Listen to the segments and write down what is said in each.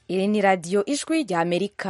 iri ni radiyo ijwi rya amerika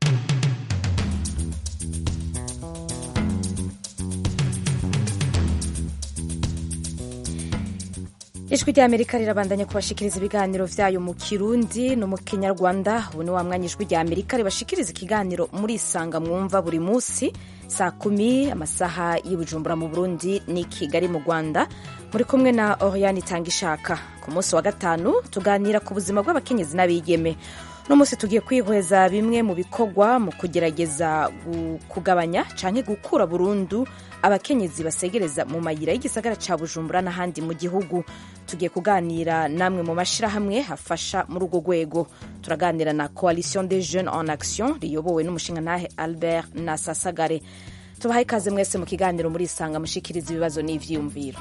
ijwi rya amerika rirabandanya kubashikiriza ibiganiro vyayo mu kirundi no mu kinyarwanda ubu ni wa mwanya ijwi rya amerika ribashikiriza ikiganiro muri isanga mwumva buri munsi saa kumi amasaha y'ibujumbura mu burundi ni kigali mu rwanda muri kumwe na oriane itanga ishaka ku munsi wa gatanu tuganira ku buzima bw'abakenyezi n'abigeme uno munsi tugiye kwihweza bimwe mu bikorwa mu kugerageza kugabanya canke gukura burundu abakenyezi basegereza mu mayira y'igisagara ca bujumbura n'ahandi mu gihugu tugiye kuganira namwe mu mashirahamwe hafasha muri urwo rwego turaganira na coalition des jeunes en action riyobowe n'umushingantahe albert nasasagare tubahaye ikaze mwese mu kiganiro muri isanga mushikiriza ibibazo n'ivyiyumviro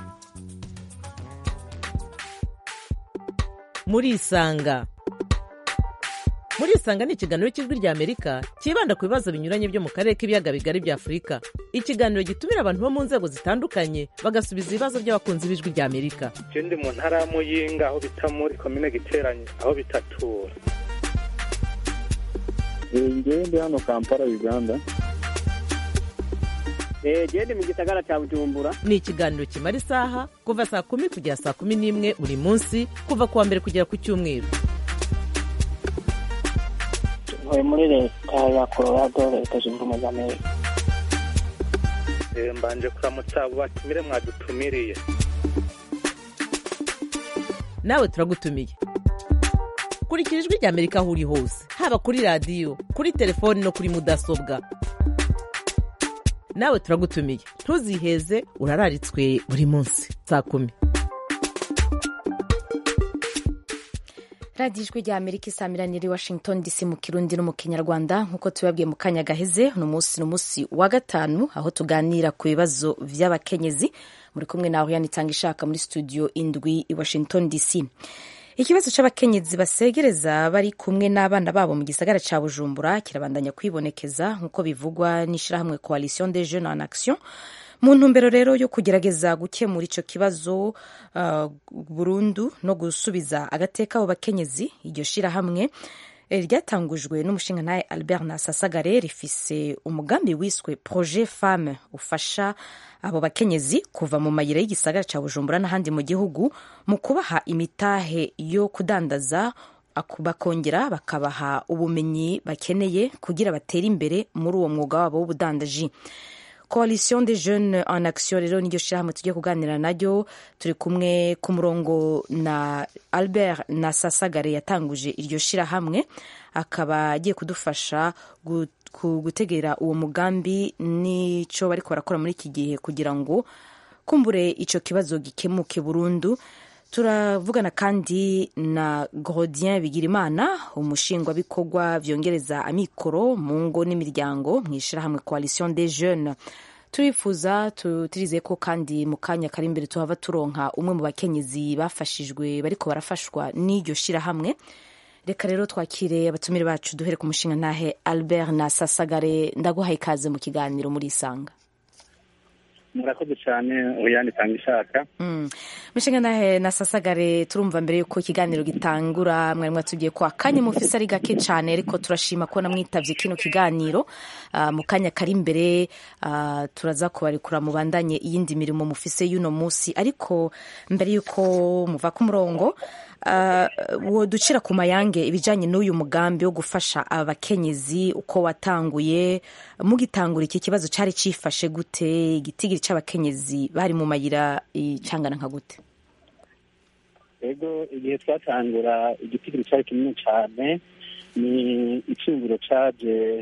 muri isanga muri isanga ni ikiganiro cy'ijwi rya amerika cyibanda ku bibazo binyuranye byo mu karere k'ibiyaga bigari bya afurika ikiganiro gitumira abantu bo mu nzego zitandukanye bagasubiza ibibazo by'abakunzi b'ijwi rya amerika je ndi mu ntara ya muyinga aho bita muri komine giteranye aho bitatura ngewe ndi hano kampala uganda gende mu gisagara cya bujumbura ni ikiganiro kimara isaha kuva saa kumi kugera saa kumi n'imwe buri munsi kuva ku wa mbere kugera ku cyumweru ntuye muri leta ya colorado leta zunze ubumwe za amerika mbanje kuramutsa abo batumire mwadutumiriye nawe turagutumiye kurikira ijwi rya amerika aho uri hose haba kuri radiyo kuri telefoni no kuri mudasobwa nawe turagutumiye ntuziheze urararitswe buri munsi saa kumi radiyo ijwi rya amerika isamiraniye i washington dc mu kirundi no mu kinyarwanda nk'uko tubabwiye mu kanya gaheze uno munsi ni umunsi wa gatanu aho tuganira ku bibazo by'abakenyezi muri kumwe nawe yanitanga ishaka muri studio indwi i washington dc ikibazo cy'abakenyezi basegereza bari kumwe n'abana babo mu gisagara cya bujumbura kirabandanya kwibonekeza nk'uko bivugwa n'ishyirahamwe coalition des jeunes en action mu ntumbero rero yo kugerageza gukemura icyo kibazo uh, burundu no gusubiza agateka abo bakenyezi iryo shyirahamwe ryatangujwe n'umushingantahe albert nasasagare rifise umugambi wiswe projet femme ufasha abo bakenyezi kuva mu mayira y'igisagara cya bujumbura n'ahandi mu gihugu mu kubaha imitahe yo kudandaza bakongera bakabaha ubumenyi bakeneye kugira batere imbere muri uwo mwuga wabo w'ubudandaji coalition des jeunes en action rero niryo shyirahamwe tugiye kuganira naryo turi kumwe ku murongo na albert na sasagare yatanguje iryo shyirahamwe akaba agiye kudufasha gutegera uwo mugambi n'icyo bariko barakora muri iki gihe kugira ngo kumbure icyo kibazo gikemuke burundu turavugana kandi na Grodien Bigirimana umushingwabikorwa byongereza amikoro mu ngo n'imiryango mu ishyirahamwe coalition des jeunes turifuza turizeye ko kandi mu kanya kari imbere tuhava turonka umwe mu bakenyezi bafashijwe bariko barafashwa n'iryo shyirahamwe reka rero twakire abatumire bacu duhere ku mushinga ntahe albert na sasagare ndaguhaye ikaze mu kiganiro muri isanga murakoze cyane uyandi itanga ishaka mushinga nahe na sasagare turumva mbere yuko ikiganiro gitangura mwari mwatubwiye ko akanya mufise ari gake cyane ariko turashima ko namwitavye kino kiganiro uh, mu kanya kari imbere uh, turaza kubarekura mubandanye iyindi mirimo mufise y'uno munsi ariko mbere yuko muva ku murongo uh, woducira ku mayange ibijanye n'uyu mugambi wo gufasha abakenyezi uko watanguye mugitangura iki kibazo cari cifashe gute igitigiri c'abakenyezi bari mu mayira cangana nka gute ego igihe twatangura igitigiri cari kinini cane ni iciyumviro caje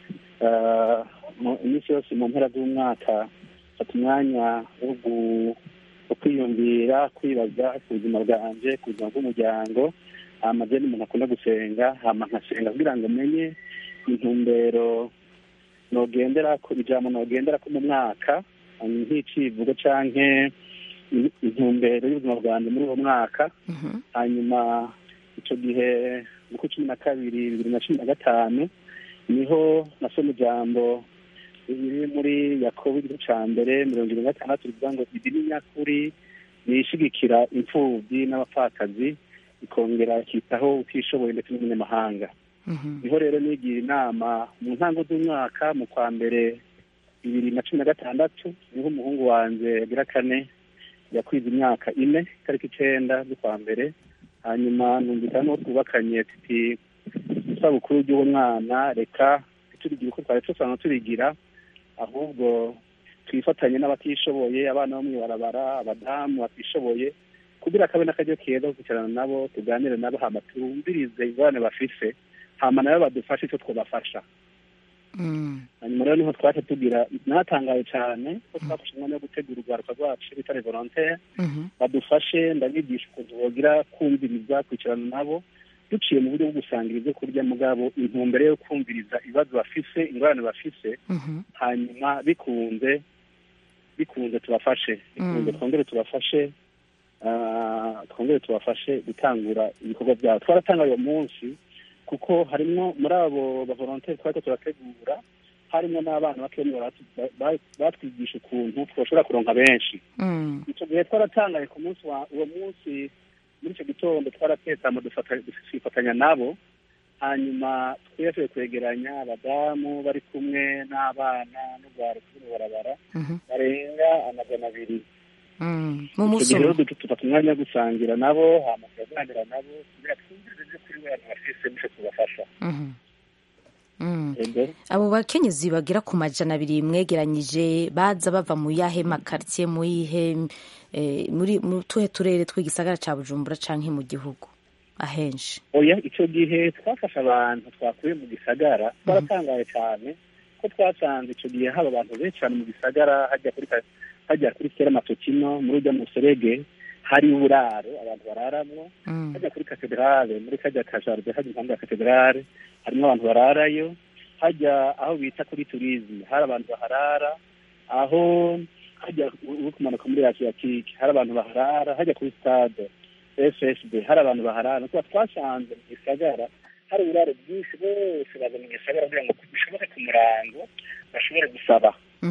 iminsi yose mu mpera z'umwaka fata umwanya wo kwiyumvira kwibaza ku buzima bwanje ku buzima bw'umuryango hama je n'umuntu akunda gusenga hama nkasenga kugira ngo menye intumbero nogenderako ijambo nogenderako mu mwaka nk'icivugo canke intumbero y'ubuzima bwanjye muri uwo mwaka hanyuma icyo gihe mu kwa cumi na kabiri bibiri na cumi na gatanu niho nasoma ijambo riri muri yakobo igice cya mbere mirongo irindwi na gatandatu rivuga ngo idini nyakuri ni ishigikira imfubyi n'abapfakazi ikongera ikitaho utishoboye ndetse n'umunyamahanga niho rero nigira inama mu ntango z'umwaka mu kwa mbere bibiri na cumi na gatandatu niho umuhungu wanjye yagira kane yakwize imyaka ine itariki icenda z'ukwa mbere hanyuma numvikana n'uwo twubakanye tuti isabukuru ry'uwo mwana reka turigira uko twari dusanzwe turigira ahubwo twifatanye n'abatishoboye abana bo mw'ibarabara abadamu batishoboye kugira akabe n'akaryo keza ko kwicarana nabo tuganire nabo hama twumvirize ingorane bafise hama nabo badufashe icyo twabafasha hanyuma rero niho twaje tugira natangaye cyane ko twafashe umwanya wo gutegura urwaruka rwacu bitare volontaire badufashe ndabigisha ukuntu bogira kumviriza kwicarana nabo duciye mu buryo bwo gusangira ibyo kurya mugabo intumbero yo kumviriza ibibazo bafise ingorane bafise hanyuma bikunze bikunze tubafashe bikunze twongere tubafashe ah, twongere tubafashe gutangura ibikorwa byabo twaratangaye uwo munsi kuko harimwo muri abo bavolontaire twariko turategura harimwo n'abana bakenya baratu- ba- batwigisha ukuntu twoshobora kuronka benshi icyo gihe twaratangaye ku munsi wa uwo munsi muri icyo gitondo twaratetsamo twifatanya nabo hanyuma twese kwegeranya abadamu bari kumwe n'abana n'urwaruka rw'umubarabara barenga amajana abiri mu icyo munsi gihe rero umwe dutu- dufata umwanya wo gusangira nabo hama turaganira nabo kugira twumvirize ibyo kuri we abantu bafise n'icyo tubafasha Mhm. Mm. Ego. abo bakenyezi bagera ku majana abiri mwegeranyije baza bava mu yahe makaritsiye mu yihe eh, muri mu tuhe turere tw'igisagara ca bujumbura canke mu gihugu ahenshi oya icyo gihe twafashe abantu twakuye mu gisagara twaratangaye cyane ko twasanze icyo gihe haba abantu benshi cyane mu gisagara hajya kuri ka- hajya kuri kera matokino muri ujya mu serege hari uburaro abantu bararamwo hajya kuri katedrale muri kajya kajaride hajya impande ya katedrale harimo abantu bararayo hajya aho bita kuri turizme hari abantu baharara aho hajya uri kumanuka muri asiatike hari abantu baharara hajya kuri stade ssb hari abantu baharara tuba twasanze mu gisagara hari uburaro bwinshi bose baza mu gisagara kugira ngo bishoboke ku murango bashobore gusaba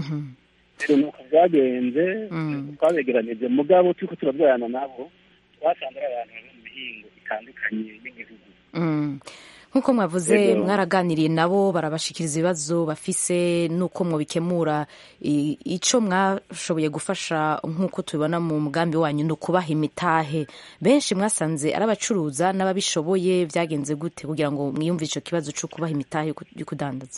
rero nuko byagenze twabegeranije mugabo turiko turabwirana nabo twasanze ari abantu bari mu mihingo itandukanye y'igihugu Mm. nk'uko mwavuze Yego. mwaraganiriye nabo barabashikiriza ibibazo bafise n'uko mwabikemura I- ico mwashoboye gufasha nk'uko tubibona mu mugambi wanyu ni ukubaha imitahe benshi mwasanze ari abacuruza n'ababishoboye byagenze gute kugira ngo mwiyumve ico kibazo co kubaha imitahe yo ku- yo kudandaza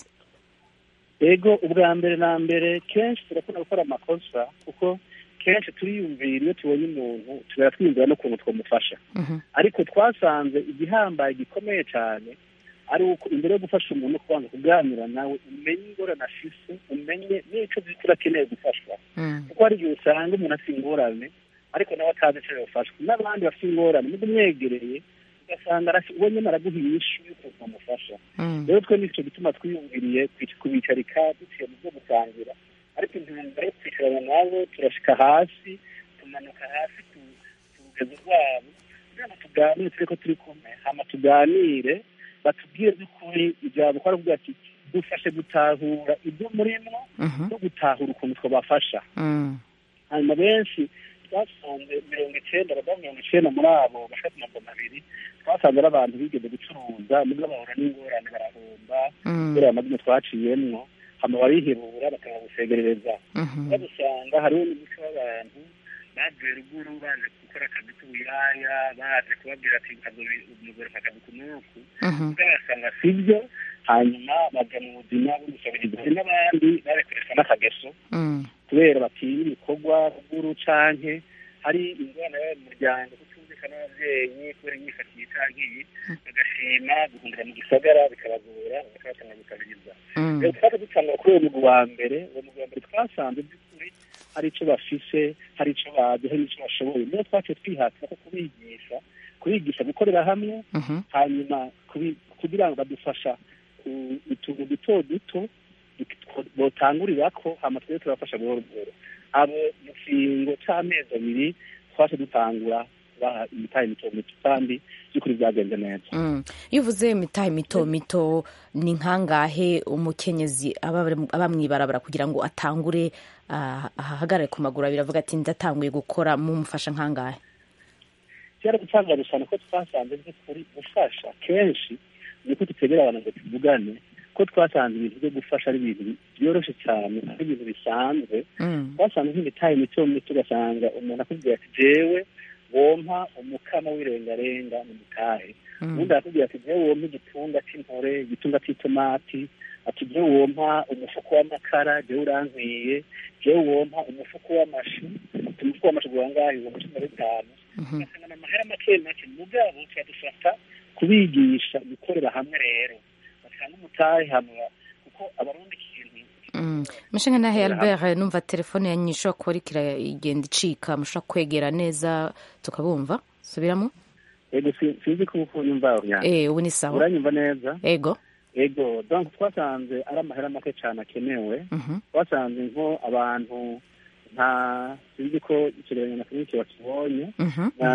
ego ubwa mbere na mbere kenshi turakunda gukora amakosa kuko kenshi turiyumvira iyo tubonye umuntu tugera twiyumvira n'ukuntu twamufasha ariko twasanze igihambaye gikomeye cyane ari uko imbere yo gufasha umuntu kubanza kuganira nawe umenye ingorane afise umenye n'icyo by'ukuri akeneye gufashwa kuko hari igihe usanga umuntu afite ingorane ariko nawe atazi icyo yafashwa n'abandi bafite ingorane muga umwegereye ugasanga arasi- uwo nyine araguha inyishu y'ukuntu bamufasha rero twe nicyo gituma twiyumviriye kwic- kubicarika duciye mu byo gusangira ariko intumbero yo kwicarana nabo turashika hasi tumanuka hasi ku ku rugendo rwabo kugira ngo tuganire tureko turi kumwe hama tuganire batubwire by'ukuri ijambo ko aravuga ati dufashe gutahura ibyo murimwo no gutahura ukuntu twabafasha hanyuma benshi twasanze mirongo icenda abadamu mirongo icenda muri abo bashaka ku magana abiri twasanze ari abantu bigeze gucuruza nibwo bahura n'ingorane barahomba kubera amazina twaciyemwo hama barihebura bakanga gusegerereza badusanga hariho n'umuco w'abantu bavuye ruguru baje gukora akazi k'ubuyaya baje kubabwira ati umugore akazi ku nuku ubwo basanga sibyo hanyuma baja mu buzima bw'umusabirizi hari n'abandi barekoresha n'akageso kubera batinya ibikorwa ruguru canke hari ingorane yo mu muryango kutumvikana n'abavyeyi kubera imyifatire canke iyi bagashima guhungira mu gisagara bikabagora bakabatanga gukabiriza rero twaje dutangura kuri uwo mugwi wa mbere uwo mugwi wa mbere twasanze by'ukuri hari ico bafise hari ico bazi hari n'ico bashoboye niyo twaciye twihatira ko kubigisha kubigisha gukorera hamwe hanyuma kubi- kugira ngo badufasha ku- utuntu duto duto botangurirako hama twebwe turabafasha buhoro buhoro abo mu kiringo c'amezi abiri twaje dutangura kubaha imitahe mito mito kandi by'ukuri byagenze neza Mm. iyo uvuze imitahe mito mito ni nkangahe umukenyezi aba ari- aba mw'ibarabara kugira ngo atangure ah, ahagarare ku maguru abiri avuga ati ndatanguye gukora mumufasha nkangahe byaradutangaje cyane ko twasanze by'ukuri gufasha kenshi niko tutegera abantu ngo tuvugane ko twasanze ibintu byo gufasha ari ibintu byoroshye cyane ari ibintu bisanzwe Mm. twasanze nk'imitahe mito mito ugasanga umuntu akubwira ati jewe wompa umukama w'irengarenga mu mitahe Mm. ubundi arakubwira ati jewe wompa igitunga cy'intore igitunga cy'itomati ati jewe wompa umufuko w'amakara jewe urankwiye jewe wompa umufuko w'amashu ati umufuko w'amashu gura ngaho ibihumbi cumi na bitanu Mhm. ugasanga ni amahera make make mugabo turadufata kubigisha gukorera hamwe rero basanga umutahe hamwe kuko abarundi ikintu Mm. Mushinga nahe Albert numva telefone yanyu ishobora kuba iriko iragenda icika mushobora kwegera neza tukabumva subiramo ego si- sinzi ko uko nyumva urya eh ubu ni sawa uranyumva neza ego ego donc twasanze ari amahera make cyane akenewe Mhm. twasanze nko abantu nta sinzi ko ikigereranyo na kiniki bakibonye Mhm. na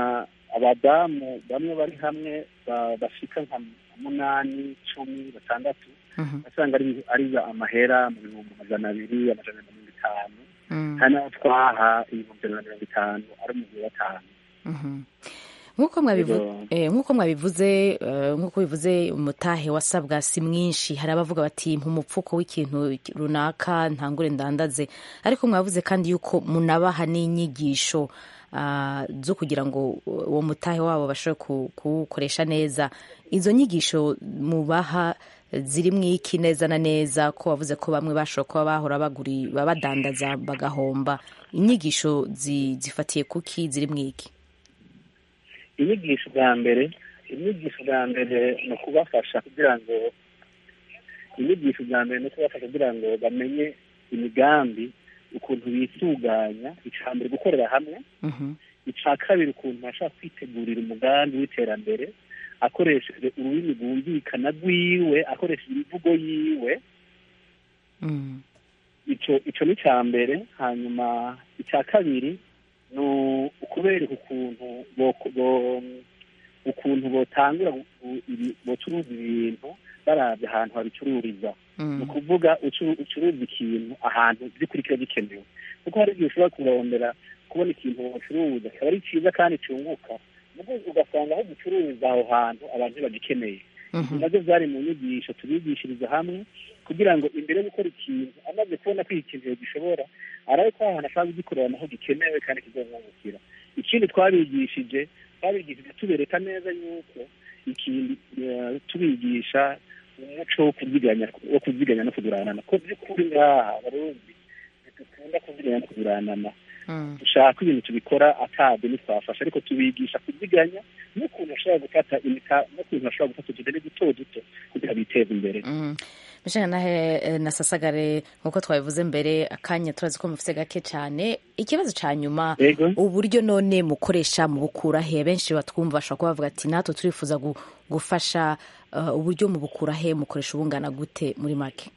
abadamu bamwe bari hamwe ba- bashika nka munani cumi batandatu Mhm. asanga ari ari amahera mu bihumbi amajana abiri amajana na mirongo itanu Mm. hari n'aho twaha ibihumbi ijana na mirongo itanu ari mu gihe batanu Mhm. nk'uko mwabivu- Ego. eh, nk'uko mwabivuze eh, nk'uko bivuze umutahe wasabwa si mwinshi hari abavuga bati mpa umupfuko w'ikintu runaka ntangure ndandaze ariko mwavuze kandi yuko munabaha n'inyigisho ah, zo kugira ngo uwo mutahe wabo bashobore ku- kuwukoresha neza izo nyigisho mubaha ziri mu iki neza na neza ko wavuze ko bamwe bashobora kuba bahora baguri badandaza bagahomba inyigisho zi- zifatiye kuki ziri mu iki inyigisho bwa mbere inyigisho bwa mbere ni ukubafasha kugira ngo inyigisho bwa mbere ni ukubafasha kugira ngo bamenye imigambi ukuntu bisuganya icya mbere gukorera hamwe Mhm. icya kabiri ukuntu bashobora kwitegurira umugambi w'iterambere akoresheje ururimi rwumvikana rwiwe akoresheje imvugo yiwe Mm. icyo icyo ni icya mbere hanyuma icya kabiri ni ukubereka ukuntu bo- bo- ukuntu botangura gu- gu- ibi- bocuruza ibintu barabye ahantu babicururiza ni Mm. ukuvuga ucu- ucuruza ikintu ahantu by'ukuri kiba gikenewe kuko hari igihe ushobora kurondera kubona ikintu bacuruza kikaba ari cyiza kandi cyunguka nubwo ugasanga aho gucururiza aho hantu abantu bagikeneye Mhm. nabyo byari mu nyigisho tubigishiriza hamwe kugira ngo imbere yo gukora ikintu amaze kubona ko iki kintu gishobora arabe ko ahantu ashaka kugikorera naho gikenewe kandi kizamwungukira ikindi twabigishije twabigishije tubereka neza yuko ikindi eh, tubigisha umuco wo kuziganya wo kuziganya no kuguranana ko by'ukuri ngaha abarundi ntidukunda kuziganya no kuguranana Mm. dushaka ibintu tubikora atade ntitwafasha ariko tubigisha kuziganya n'ukuntu bashobora gufata imita n'ukuntu bashobora gufata utudeni duto duto kugira biteze imbere Mm. Mishinga nahe eh, na sasagare nkuko twabivuze mbere akanya turazi ko mufite gake cyane ikibazo cya nyuma yego uburyo none mukoresha mu bukura he benshi batwumva bashobora kuba bavuga ati natwe turifuza gu- gufasha eh, uburyo mu bukura he mukoresha ubungana gute muri make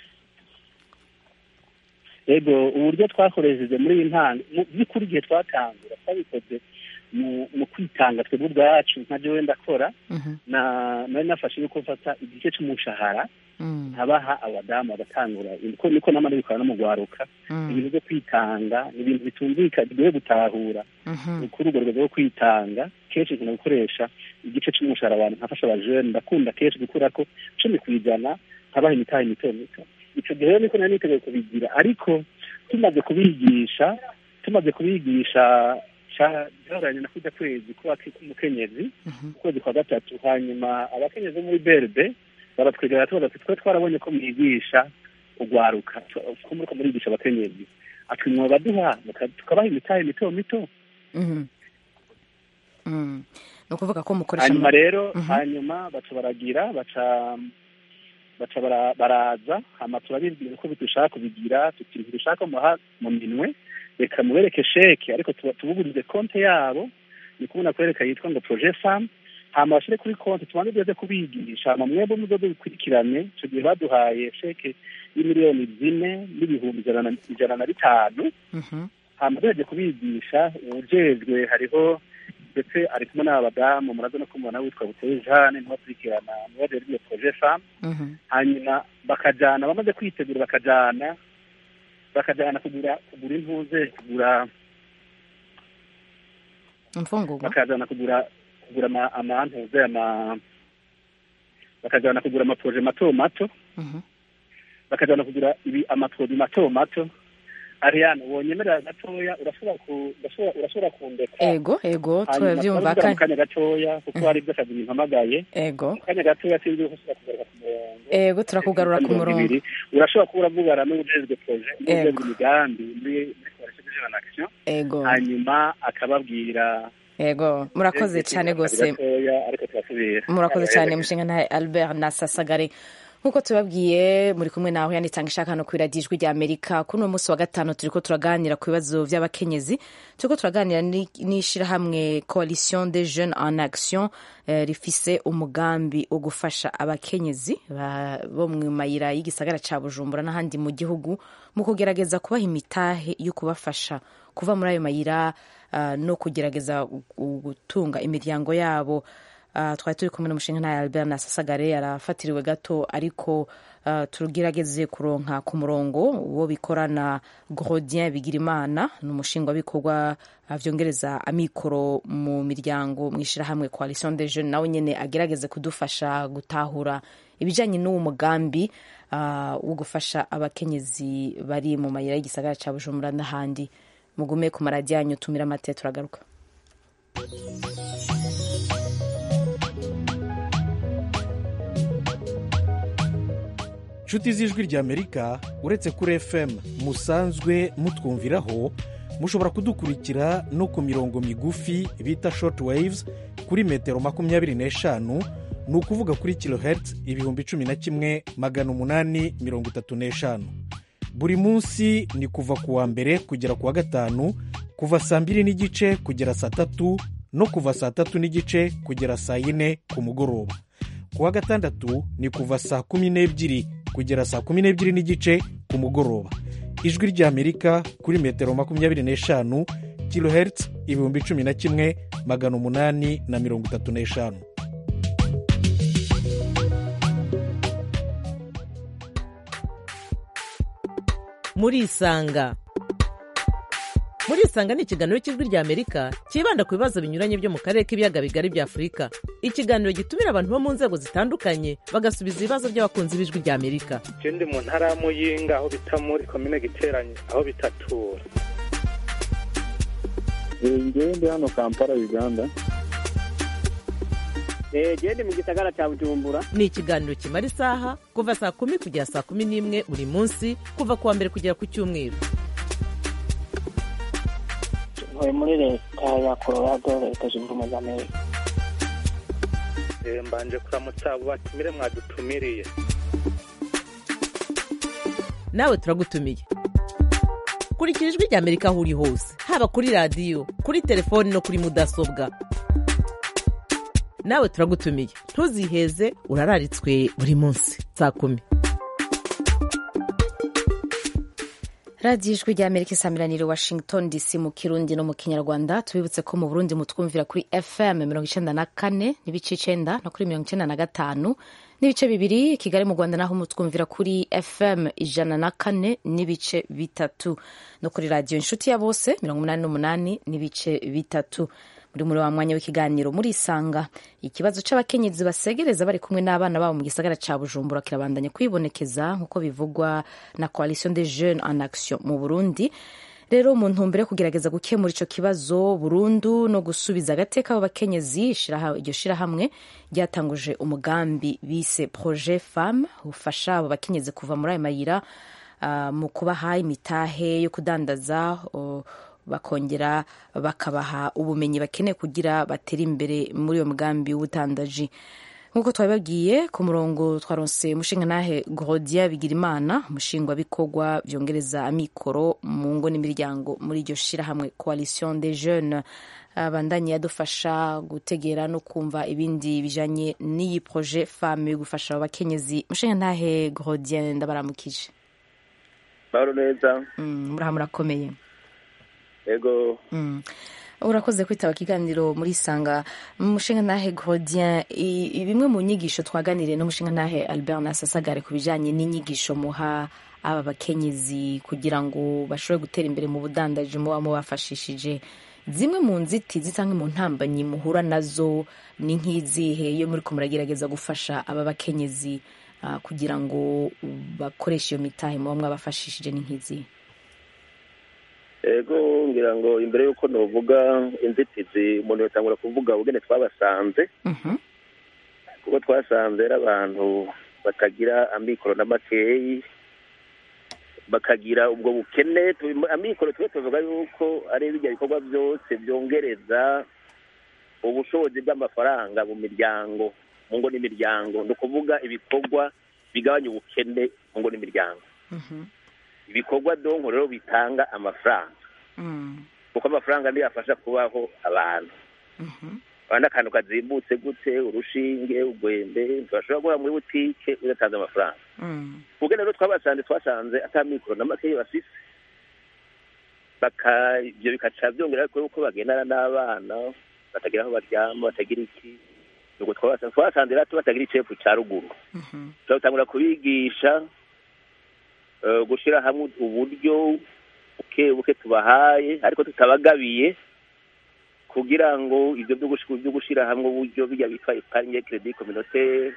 yego uburyo twakoresheje muri iyi ntango mu by'ukuri igihe twatangura twabikoze mu mu kwitanga twebwe ubwacu nka jewe ndakora Mhm. na nari nafashe yuko mfata igice cy'umushahara Mm. nkabaha abadamu bagatangura niko niko namara bikora no mu gwaruka Mm. ibintu byo kwitanga ni ibintu bitumvikana bigoye gutahura Mhm. ni kuri urwo rwego rwo kwitanga kenshi nkunda gukoresha igice cy'umushahara abantu nkafasha abajene ndakunda kenshi gukura ko cumi ku ijana nkabaha imitahe mito mito icyo gihe rero niko nari niteguye kubigira ariko tumaze kubigisha tumaze kubigisha byahoranye na kujya kwezi kuba k'umukenyezi Mhm. ukwezi kwa gatatu hanyuma abakenyezi bo muri berbe baratwegera tubaza ati twe twarabonye ko mwigisha ugwaruka ko muriko murigisha abakenyezi ati mwoba baduha muka- tukabaha imitahe mito mito Mhm. Mm. ni ukuvuga ko mukoresha hanyuma rero Mhm. hanyuma baca baragira baca baca bara- baraza hama turabibwira ko bidushaka kubigira tuti ntidushaka muha mu minwe reka mubereke sheke ariko tuba- tubugurize konte yabo ni kubona kwereka yitwa ngo projet femme hama bashire kuri konti tubanze tuze kubigisha hama mwebwe muzoze bikurikirane ico gihe baduhaye sheke y'imiliyoni zine n'ibihumbi ijana na- ijana na bitanu Mhm. hama duheje kubigisha uwujejwe hariho ndetse ari kumwe n'abadamu muraza no kumubona witwa buteye jane niwe akurikirana niwe ajejwe iyo projet femme Mhm. hanyuma bakajana bamaze kwitegura bakajana bakajana kugura kugura impuze kugura imfungurwa bakazana kugura kugura ama- amantuze ama bakazana kugura amaporoje mato mato Mhm. bakajana kugura ibi amaporoje mato mato ariane wonyemerera gatoya urashobora ku urashobora urashobora kundeka ego ego hanyuma turabyumva turavuga mu kandi kanya gatoya kuko hari ibyo akazi bimpamagaye ego mu kanya gatoya sinzi ko ushobora kugaruka ku murongo ego turakugarura ku Mirongo murongo ibiri. urashobora kuba uravugana n'ujejwe proje n'ujejwe Ego. imigambi muri muri coalition de jeune en action ego hanyuma akababwira ego murakoze cyane rwose gatoya ariko turasubira murakoze cyane mushinga ntahe albert nasasagare nk'uko tubabwiye muri kumwe nawe yanitanga ishaka hano kuri radiyo ijwi rya amerika kuri uno munsi wa gatanu turiko turaganira ku bibazo by'abakenyezi turiko turaganira ni- n'ishirahamwe coalition des jeunes en action eh, rifise umugambi wo gufasha abakenyezi ba- bo mu mayira y'igisagara ca bujumbura n'ahandi mu gihugu mu kugerageza kubaha imitahe yo kubafasha kuva muri ayo mayira ah, no kugerageza gu- gutunga imiryango yabo Uh, twari turi kumwe n'umushinga ntayo albert nasasagare arafatiriwe gato ariko uh, tugerageze kuronka ku murongo uwo bikorana grodien bigirimana ni umushinga w'ibikorwa uh, vyongereza amikoro mu miryango mu ishirahamwe coalition des jeunes nawe nyene agerageze kudufasha gutahura ibijanye n'uwo mugambi uh, wo gufasha abakenyezi bari mu mayira y'igisagara ca bujumbura n'ahandi mugume ku maradiyo yanyu tumira amate turagaruka nshuti z'ijwi ry'amerika uretse kuri fm musanzwe mutwumviraho mushobora kudukurikira no ku mirongo migufi bita short waves kuri metero makumyabiri n'eshanu ni ukuvuga kuri kilohertz ibihumbi cumi na kimwe magana umunani mirongo itatu n'eshanu buri munsi ni kuva ku wa mbere kugera ku wa gatanu kuva saa mbiri n'igice kugera saa tatu no kuva saa tatu n'igice kugera saa yine ku mugoroba ku wa gatandatu ni kuva saa kumi n'ebyiri kugera saa kumi n'ebyiri n'igice ku mugoroba ijwi ry'amerika kuri metero makumyabiri n'eshanu kilohertz ibihumbi cumi na kimwe magana umunani na mirongo itatu n'eshanu murisanga murisanga ni ikiganiro cy'ijwi rya amerika cyibanda ku bibazo binyuranye byo mu karere k'ibiyaga bigari bya afurika ikiganiro gitumira abantu bo mu nzego zitandukanye bagasubiza ibibazo by'abakunzi b'ijwi rya amerika je ndi mu ntara ya muyinga aho bita muri komine giteranye aho bitatura ngewe ndi hano kampala uganda gende mu gisagara cya bujumbura ni ikiganiro kimara isaha kuva saa kumi kugera saa kumi n'imwe buri munsi kuva ku wa mbere kugera ku cyumweru ntuye muri leta ya colorado leta zunze ubumwe za amerika Eh, mbanje kuramutsa abo batumire mwadutumiriye nawe turagutumiye kurikira ijwi rya amerika aho uri hose haba kuri radiyo kuri telefoni no kuri mudasobwa nawe turagutumiye ntuziheze urararitswe buri munsi saa kumi radiyo ijwi rya amerika isamiraniye washington dc mu kirundi no mu kinyarwanda tubibutse ko mu burundi mutwumvira kuri fm mirongo icenda na kane n'ibice icenda no kuri mirongo icenda na gatanu n'ibice bibiri kigali mu rwanda naho mutwumvira kuri fm ijana na kane n'ibice bitatu no kuri radiyo inshuti ya bose mirongo umunani n'umunani n'ibice bitatu muri muri wa mwanya w'ikiganiro murisanga ikibazo c'abakenyezi basegereza bari kumwe n'abana babo mu gisagara ca bujumbura kirabandanya kwibonekeza nk'uko bivugwa na coalition des jeunes en action mu burundi rero mu ntumbero yo kugerageza gukemura ico kibazo burundu no gusubiza agateka abo bakenyezi shiraha- iryo shirahamwe ryatanguje umugambi bise projet femme ufasha abo bakenyezi kuva muri ayo mayira ah, mu kubaha imitahe yo kudandaza o, bakongera bakabaha ubumenyi bakeneye kugira batere imbere muri uyo mugambi w'ubutandaji nk'uko twabibabwiye ku murongo twaronse umushingantahe gorodia bigirimana umushingwabikorwa byongereza amikoro mu ngo n'imiryango muri iryo shirahamwe coalition des jeunes abandanye yadufasha gutegera no kumva ibindi bijanye n'iyi projet femme yo gufasha abakenyezi umushingantahe gorodia ndabaramukije mahoro neza Mm, muraha murakomeye ego Mm. urakoze kwitaba ikiganiro muri sanga umushinga ntahe godien i- i- bimwe mu nyigisho twaganiriye n'umushinga ntahe albert nasasagare ku bijanye n'inyigisho muha aba bakenyezi kugira ngo bashobore gutera imbere mu budandaji muba mubafashishije zimwe mu nzitizi cyangwa mu ntambanyi muhura nazo ni nk'izihe iyo muri ko muragerageza gufasha aba bakenyezi ah, kugira ngo bakoreshe iyo mitahe muba mwabafashishije ni nk'izihe ego ngira ngo imbere y'uko nuvuga inzitizi umuntu yatangura kuvuga ubugene twabasanze Mhm, kuko twasanze ari abantu batagira amikoro na makeyi bakagira ubwo bukene tu- amikoro twe tuvuga yuko ari bijya bikorwa byose byongereza ubushobozi bw'amafaranga mu miryango mu ngo n'imiryango ni ukuvuga ibikorwa bigabanya ubukene mu ngo n'imiryango mhm, ibikorwa donko rero bitanga amafaranga mm, kuko amafaranga niyo afasha kubaho abantu mhm, abandi akantu kazimbutse gute urushinge urwembe ntibashobora guhora muri butike udatanze amafaranga mm, ubwo rero twabasanze twasanze ata mikoro na makeyi bafise baka ibyo bikaca byongera ko yuko bagendana n'abana batagira aho baryama batagira iki ubwo twabasanze twabasanze rero batagira icepfu ca ruguru mhm, turatangura kubigisha eh, gushyira hamwe uburyo buke buke tubahaye ariko tutabagabiye kugira ngo ibyo byo gush- byo gushyira hamwe uburyo bijya bitwa epargne credit communautaire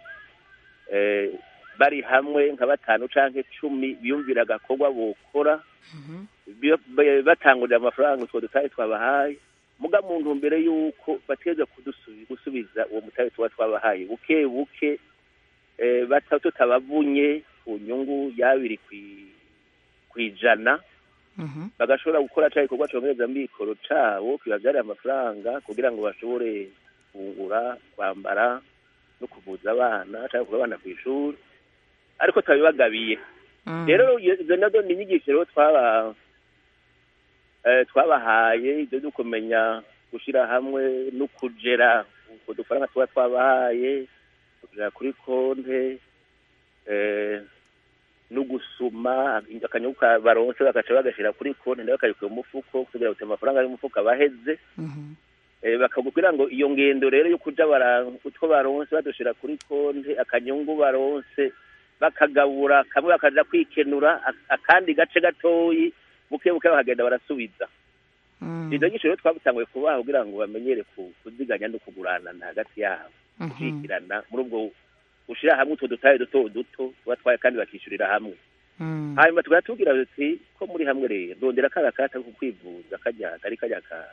eh, bari hamwe nka batanu canke cumi biyumvira agakorwa bokora mhm, bio- ba- batangurira amafaranga utwo dutahe twabahaye muga mu ntumbero y'uko bategerezwa kudusubi- gusubiza uwo mutahe tuba twabahaye buke buke eh, bata- tutabavunye ku nyungu y'abiri kwi- kw'ijana mhm, bagashobora gukora ca gikorwa congereza mikoro cabo kibavyarira amafaranga kugira ngo bashobore gufungura kwambara no kuvuza abana canke kuva abana kw'ishuri ariko tutabibagabiye mm, rero iyo- izo nazo ni inyigisho rero twaba eh, twabahaye ibyo byo kumenya gushyira hamwe no kugera utwo dufaranga tuba twabahaye kugera kuri konte eh, no gusuma akanyungu ka- baronse bagaca bagashyira kuri konte nawe bakabikuye mu mufuko kugira ngo amafaranga y'umufuko abaheze mhm, Eh, bakakubwira ngo iyo ngendo rero yo kuja bara utwo baronse badushira kuri konte akanyungu baronse bakagabura kamwe bakaja kwikenura ak- akandi gace gatoyi buke buke bakagenda barasubiza mm, izo nyinshi rero twabutanguye kubaha kugira ngo bamenyere ku- kuziganya no kuguranana hagati yabo mhm, gushikirana muri ubwo gushira hamwe utwo dutahe duto duto batwaye kandi bakishyurira hamwe mm, hanyuma tukaba tubwira tuti ko muri hamwe rero ndondera kara kata ko kwivuza kajya kari kajya ka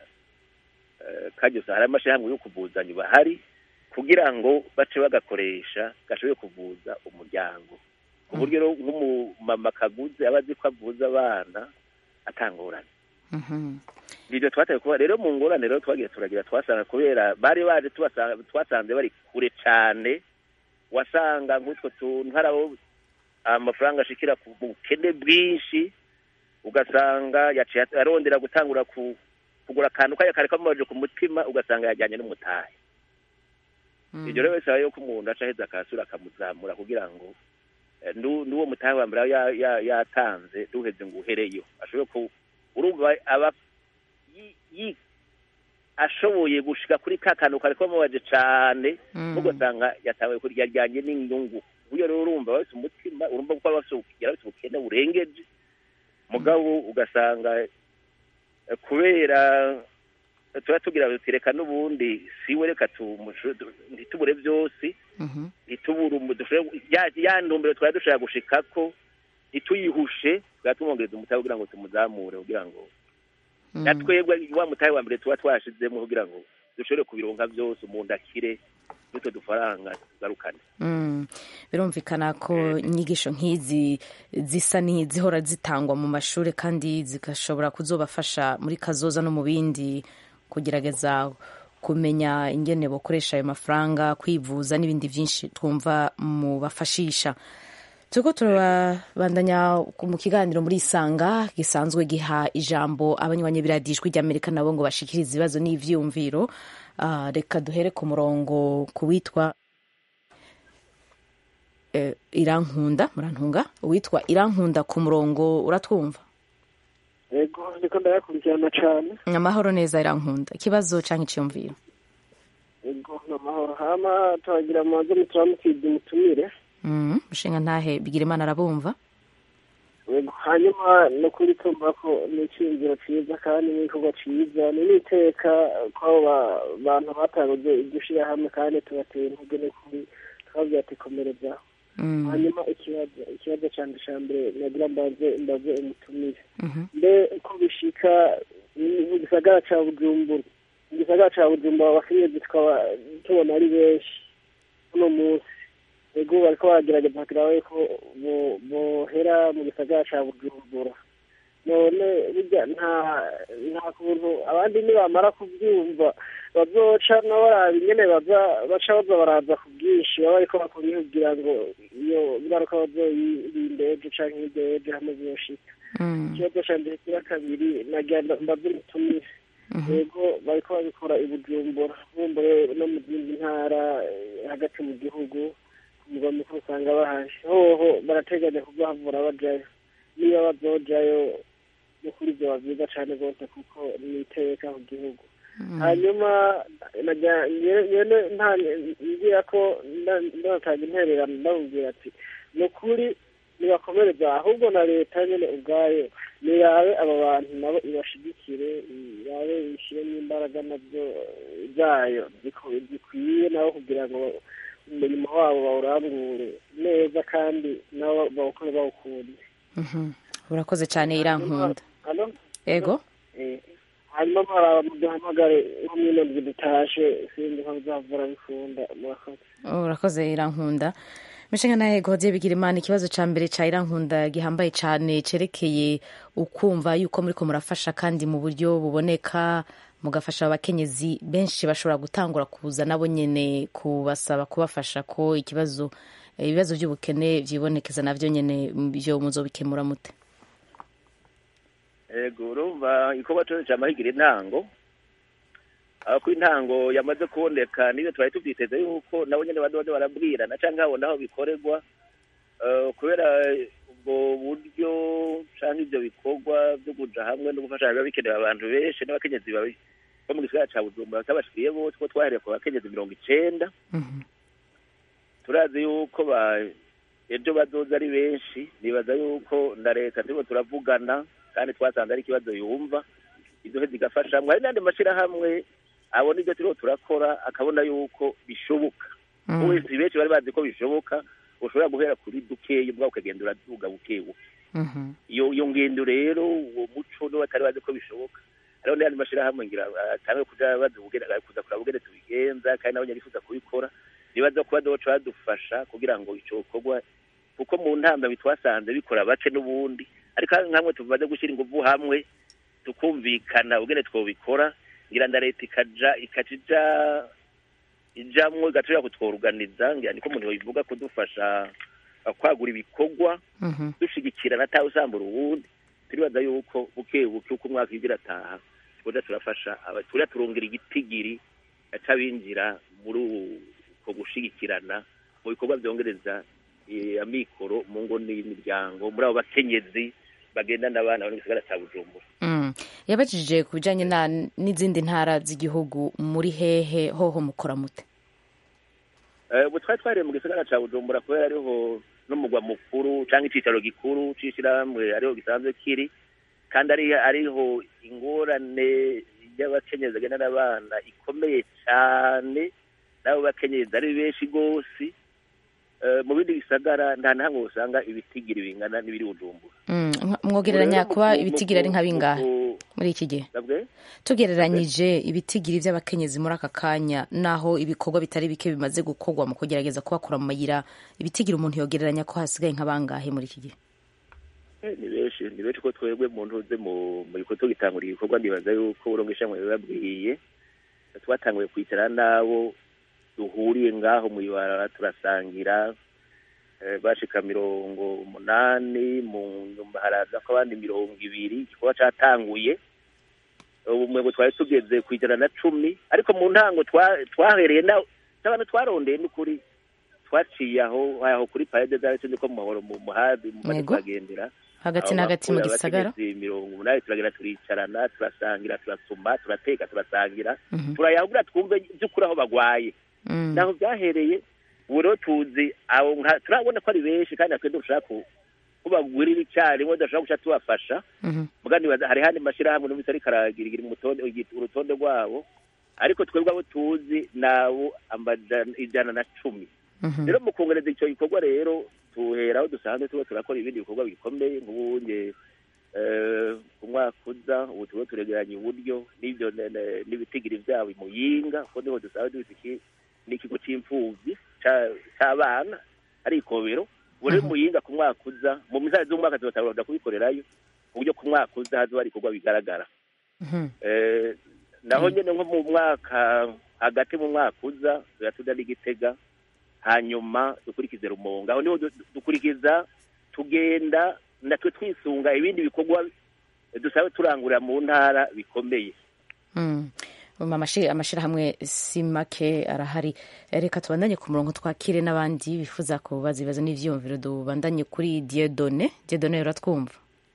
eh, kajya usanga hari amashyirahamwe yo kuvuzanya bahari kugira ngo bace bagakoresha gashoboye kuvuza umuryango ku buryo rero nk'umumama kaguze aba azi ko avuza abana atangorane mhm, ibyo twataye kuba rero mu ngorane rero twagiye turagira twasanga kubera bari baje tubasa- twasanze bari kure cyane wasanga nk'utwo tuntu hari abo amafaranga ashikira ku bukene bwinshi ugasanga yaciye arondera gutangura ku kugura akantu kajya kare kamubaje ku mutima ugasanga yajyanye n'umutahe mm, ibyo rero bisaba yuko umuntu aca aheza akasura akamuzamura kugira ngo eh, nu- n'uwo mutahe wa mbere aba ya- ya- yatanze duheze ngo uhereyo ashobore ku urumva aba yi- yi- ashoboye gushika kuri ka kantu kare kamubaje cane mm, ugasanga yatawe kurya ryanye n'inyungu uyo rero urumva bafite umutima urumva ko bafite ubukene bafite ubukene burengeje mugabo ugasanga eh, kubera eh, tuba tugira tuti reka n'ubundi siwe reka tumushu- tu- ntitubure byose mhm, ntitubure umu- dushobore- ya ya ntumbero twari dushaka gushikako ntituyihushe twaba tumwongereza umutahe kugira ngo tumuzamure kugira ngo mm, na twebwe wa mutahe wa mbere tuba twashizemo kugira ngo dushobore kubironka byose umuntu akire n'utwo dufaranga tugarukane mm. birumvikana ko inyigisho nk'izi zisa n'izihora zitangwa mu mashuri kandi zigashobora kuzobafasha muri kazoza no mu bindi kugerageza kumenya ingene bakoresha ayo mafaranga kwivuza n'ibindi byinshi twumva mubafashisha turiko turabandanya mu kiganiro muri isanga gisanzwe giha ijambo abanywanyi biradijwi ry'amerika nabo ngo bashikirize ibibazo n'ivyumviro Ah, reka duhere ku murongo ku witwa eh, irankunda murantunga uwitwa irankunda ku murongo uratwumva yego ndiko ndayakurikirana cane amahoro neza irankunda ikibazo canke iciyumviro yego ni amahoro hama turagira amaze muturamukidi mutumire mm, mushinga ntahe bigira imana arabumva Yego, hanyuma no kuri tumva ko ni icyiyumviro cyiza kandi n'igikorwa cyiza ni n'iteka ko abo ba- bantu batanguze iryo shyirahamwe kandi tubateye intege n'ukuri twabwira ati komereza Mm, hanyuma ikibazo ikibazo cyane cya mbere nagira mbaze mbaze umutumire mhm, mbe ko bishika ni- mu gisagara cya bujumbura mu gisagara cya bujumbura abakenyezi tukaba tubona ari benshi uno munsi ego bariko baragerageza kugira babe ko bo- bohera mu gisagara cya bujumbura none burya nta nta kuntu abandi nibamara kubyumva bazoca nabo baraba ingene baza baca baza baraza ku bwinshi baba bariko bakora kugira ngo iyo ngaruka bazoyirinde ejo canke hirya y'ejo hamwe ziyoshika mm, ikibazo cya mbere kiba kabiri nagenda mbaze umutumire mhm, yego bariko babikora i bujumbura bumbure no mu zindi ntara eh, hagati mu gihugu ku mugwa mukuru usanga bahari hoho barateganya kuzahavura bajayo niba bazojayo no kuri ibyo bavyiza cane rwose kuko ni iteka ku gihugu mm, hanyuma najya- nyene nyene nta ngira ko nda- ndatanga intererano ndamubwira ati ni ukuri nibakomereza ahubwo na leta nyene ubwayo nirabe aba bantu nabo ibashigikire irabe ishyiremo imbaraga nabyo zayo ziko- zikwiye nabo kugira ngo umurimo wabo bawurangure neza kandi nabo bawukore bawukunde mhm. urakoze cyane irankunda Alo? ego Eh, hanyuma baraba muduhamagare nko mwino ndwi dutashe sinzi ko bizavura bikunda murakoze urakoze irankunda mishinga nawe godiye bigira imana ikibazo cya mbere cya irankunda gihambaye cyane cyerekeye ukumva yuko muriko murafasha kandi mu buryo buboneka mugafasha abakenyezi benshi bashobora gutangura kuza nabo nyene kubasaba kubafasha ko ikibazo ibibazo by'ubukene byibonekeza navyo nyene byo muzobikemura mute ego urumva igikorwa cyose cyamahigira intango aho ko intango yamaze kuboneka niyo twari tubyiteze yuko nabo nyine badoze barabwirana cyangwa habona aho bikorerwa eh, kubera ubwo buryo cyangwa ibyo bikorwa byo kuja hamwe no gufasha biba bikenewe abantu benshi n'abakenyezi babi- bo mu gisagara ca bujumbura batabashikiriye bose ko twahereye ku bakenyezi mirongo icenda Mhm. turazi yuko ba ejo bazoza ari benshi nibaza yuko na leta turimo turavugana kandi twasanze ari ikibazo yumva izo zigafashamwe hari n'andi mashyirahamwe abona ibyo turiho turakora akabona yuko bishoboka Mm. wese benshi bari bazi ko bishoboka ushobora guhera kuri dukeya ubwawe ukagenda uraduga buke buke Mhm. iyo iyo ngendo rero uwo muco niwo batari bazi ko bishoboka hariho n'ayandi mashyirahamwe ngira atange kuja bazubugene kuza kuraba ubugene tubigenza kandi nabo nyarifuza kubikora nibaza ko bazoca badufasha kugira ngo ico gikorwa kuko mu ntambwe twasanze bikora bake n'ubundi ariko nkamwe tumaze gushyira ingufu hamwe tukumvikana ubugene twobikora ngira nda leta ikaja ikaca ija ijamwo igashobora kutworuganiza ngira niko umuntu yobivuga kudufasha uh, kwagura ibikorwa Mhm. dushigikirana atawe usambura uwundi turibaza yuko buke buke uko umwaka ugira ataha tuja turafasha aba- tuja turongera igitigiri c'abinjira muri uko gushigikirana mu bikorwa vyongereza eh, amikoro mu ngo n'imiryango muri abo bakenyezi bagendana abana bari mu gisagara ca bujumbura Mm. yabajije ku bijanye na n'izindi ntara z'igihugu muri hehe hoho mukora mute Eh, ubu twari twariye mu gisagara ca bujumbura kubera ariho n'umugwa mukuru canke icicaro gikuru c'ishirahamwe ariho gisanzwe kiri kandi ari ariho ingorane y'abakenyezi bagendana abana ikomeye cane n'abo bakenyezi ari benshi gose Eh, mu bindi bisagara nta na hamwe usanga ibitigiri bingana n'ibiri bujumbura Mm, nka- mwogereranya Ubu rero kuba mu ku- ibitigiri ari mu nka ku- bingahe mu ku- muri iki gihe Sabwe? tugereranyije ibitigiri by'abakenyezi muri aka kanya naho ibikorwa bitari bike bimaze gukorwa mu kugerageza kubakura mu mayira ibitigiri umuntu yogereranya ko hasigaye nka bangahe muri iki gihe Eh, ni benshi ni benshi ko twebwe mu ntuze mu mu gikorwa gitangura igikorwa ndibaza yuko urongo ishamwe bibabwiye twatanguye kwicara n'abo duhuriye ngaho mu ibarara turasangira eh, bashika mirongo umunani mu nyuma haraza ko abandi mirongo ibiri igikorwa catanguye ubu mwebwe twari tugeze ku ijana na cumi ariko mu ntango twa- twahereye na n'abantu twarondeye n'ukuri twaciye aho aho kuri parede zari tuzi ko mu mahoro mu muhazi mu Yego. tukagendera hagati na hagati mu gisagara mirongo umunani turagenda turicarana turasangira turasuma turateka turasangira Mhm. turayahugura twumve by'ukuri aho bagwaye Mm. naho byahereye ubu rero tuzi abo nka- turabona ko ari benshi kandi natwe dushaka ku- ko bagurira icyarimwe badashobora guca tubafasha Mhm. muga nibaza hari handi mashyirahamwe n'ubusa ariko aragirira umutonde igi- urutonde rwabo ariko twebwe abo tuzi nabo amajana ijana na cumi Mhm. rero mu kongereza icyo gikorwa rero tuhera aho dusanzwe tuba turakora ibindi bikorwa bikomeye nk'ubunye eh, ku mwaka uza ubu tuba turegeranya uburyo n'ibyo ne- ne- n'ibitigiri byabo muyinga kuko niho dusanzwe dufite iki- n'ikigo cy'imfubyi ca- c'abana ari ikobero ubu rero muyinga ku mwaka uza mu misazi z'umwaka tuzatabura kubikorerayo ku buryo ku mwaka uza hazoba hari ibikorwa bigaragara Mhm. Eh, naho nyine nko mu mwaka hagati mu mwaka uza tuya tuja n'igitega hanyuma dukurikize rumonga aho niho du- dukurikiza tugenda natwe twisunga ibindi bikorwa dusabe turangurira mu ntara bikomeye Mm. Um, amashi- amashirahamwe si make arahari reka tubandanye ku murongo twakire n'abandi bifuza kubaza ibibazo n'ivyiyumviro tubandanye kuri diedone diedone uratwumva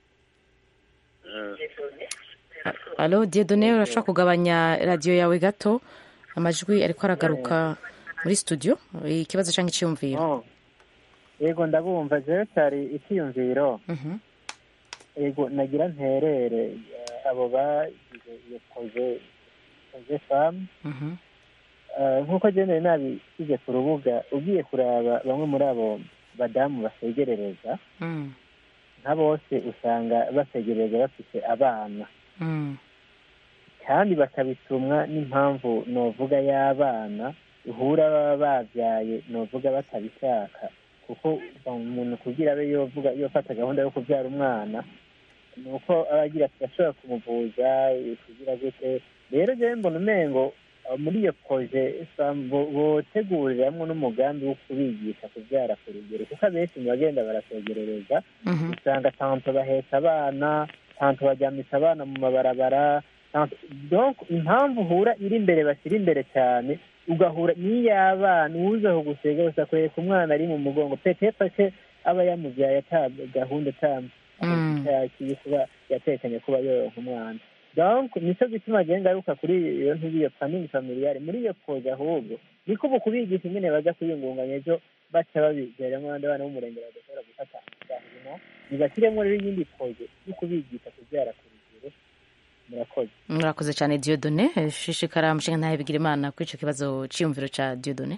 alo diedone urashobora kugabanya radiyo yawe gato amajwi ariko aragaruka muri studio ikibazo cyangwa icyiyumviro Oh. yego ndabumva jewe cyari icyiyumviro Mhm. yego nagira nterere eh, abo bagize iyo proje proje famu Mhm. nk'uko jene nabishyize ku rubuga ugiye kuraba bamwe muri abo badamu basegerereza Mm. nka bose usanga basegerereza bafite abana Mm. kandi bakabitumwa n'impamvu novuga y'abana uhura baba babyaye novuga batabishaka kuko umuntu kugira abe yovuga yofata gahunda yo kubyara umwana ni uko aba agira ati ashobora kumuvuza kugira gute rero jewe mbona umengo uh, muri iyo proje sam- bo- boteguriramwo n'umugambi wo kubigisha kubyara ku rugero kuko abenshi mu bagenda barasegerereza Mhm. usanga tanto bahetse abana tanto bajyamitse abana mu mabarabara tanto- donc impamvu uhura iri imbere bashyira imbere cyane ugahura n'iy'abana uwuzaho gusega gusa akwereka umwana ari mu mugongo petepa ke aba yamubyaye ata gahunda Mm. atakiye kuba yatekanye kuba yoronka umwana donc nicyo gituma agenda ngaruka kuri iyo ntuzi iyo planning familiale muri iyo proje ahubwo niko ubu kubigisha ingene baza kwiyungunganya ejo baca babigeramo abandi bana b'umurenge badashobora gufata gahino nibashyiremo rero iyindi proje yo kubigisha kubyara ku rugero murakoze murakoze cyane diodone shishikara mushinga ntahe bigira imana kuri icyo kibazo cyiyumviro cya diodone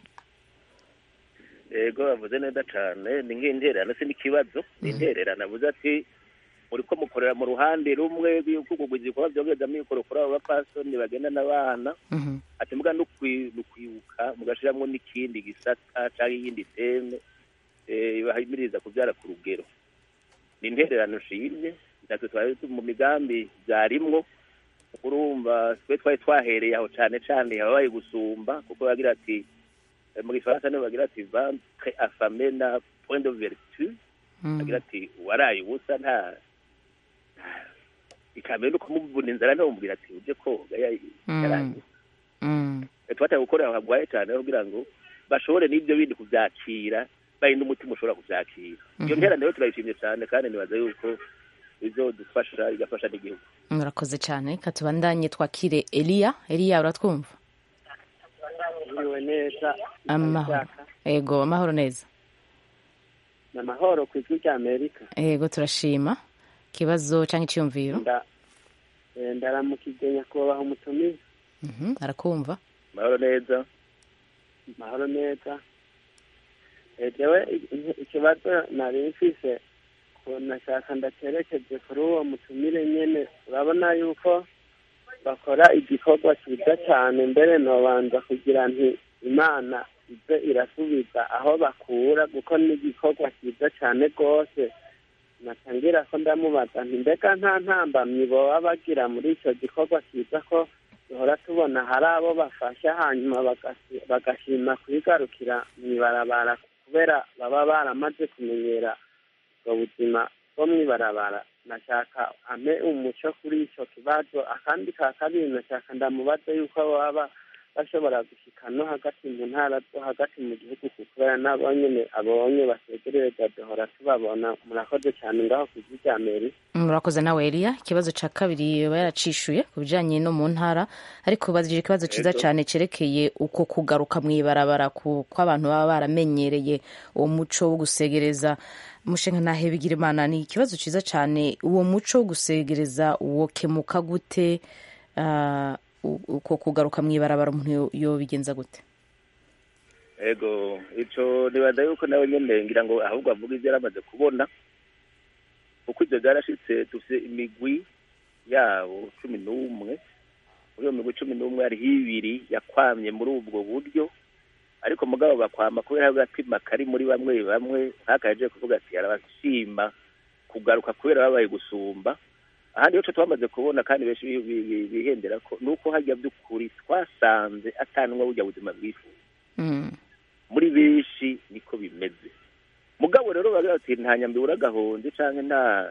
yego bavuze neza cyane ni nk'intererano si n'ikibazo ni intererano avuze ati muri ko mukorera mu ruhande rumwe rw'ukugugwiza ibikorwa byongereza mikoro kuri abo bapasoni bagenda n'abana Mhm. ati muga no kwi- no kwibuka mugashiramwo n'ikindi gisata cyangwa iyindi teme eh, bahimiriza kubyara ku rugero ni intererano nshimye natwe twari tu- mu migambi byarimwo urumva twe twari twahereye aho cyane cyane ababaye gusumba kuko bagira ati eh, mu gifaransa niho bagira ati ventre affamé na point de vertu Mm. agira ati waraye ubusa nta ikamera no kumuvuna inzara ntomubwira ati uje koga ya- Mm. yaraye Mm. twataye gukorera aho hagwaye cyane kugira ngo bashobore n'ibyo bindi kubyakira bari n'umutima ushobora kubyakira iyo Mhm. ntera rero turayishimye cyane kandi nibaza yuko bizodufasha igafasha n'igihugu murakoze cyane reka tubandanye twakire eliya eliya uratwumva Mwiriwe neza amahoro ego amahoro neza ni amahoro ku ijwi rya amerika ego turashima ikibazo cyangwa icyiyumviro nda eh, ndaramukije nyakubahwa umutumizi Mhm, arakumva amahoro neza amahoro neza Eh, jewe i- i- ikibazo nari mfise ko nashaka ndacerekeje kuri uwo mutumire nyene urabona yuko bakora igikorwa cyiza cyane mbere nobanza kugira nti imana ize irasubiza aho bakura kuko ni igikorwa cyiza cyane rwose natangira ko ndamubaza nti mbega nta ntambamyi boba bagira muri icyo gikorwa cyiza ko duhora tubona hari abo bafasha hanyuma bagasi- bagashima kwigarukira mu ibarabara kubera baba baramaze kumenyera ubwo buzima bwo mu ibarabara nashaka ame umuco kuri icyo kibazo akandi ka kabiri nashaka ndamubaze yuko baba bashobora gushika no hagati mu ntara zo hagati mu gihugu kubera nabo nyene abonye basegerereza duhora tubabona murakoze cyane ngaho ku ijwi rya meri murakoze nawe eliya ikibazo cya kabiri yaba yaracishuye ku bijyanye no mu ntara ariko ubajije ikibazo cyiza Yego. cyane cyerekeye uko kugaruka mu ibarabara ku ko abantu baba baramenyereye uwo muco wo gusegereza umushinga ntahe bigira imana ni ikibazo cyiza cyane uwo muco wo gusegereza wokemuka gute Ah, u- uko kugaruka mu ibarabara umuntu yo- yobigenza gute ego ico nibaza yuko nawe nyene ngira ngo ahubwo avuga ivyo yaramaze kubona kuko ivyo vyarashitse dufise imigwi yabo cumi n'umwe muri iyo migwi cumi n'umwe hariho ibiri yakwamye muri ubwo buryo ariko mugabo bakwama kubera agatima kari muri bamwe bamwe nk'akaje kuvuga ati arabashima kugaruka kubera babaye gusumba ahandi ico twamaze kubona kandi benshi bi- bi- bi- bihendera ko nuko harya by'ukuri twasanze atanwa burya buzima bwifuza Mm. muri benshi niko bimeze mugabo rero bagira bati nta nyambi uragahonze canke nta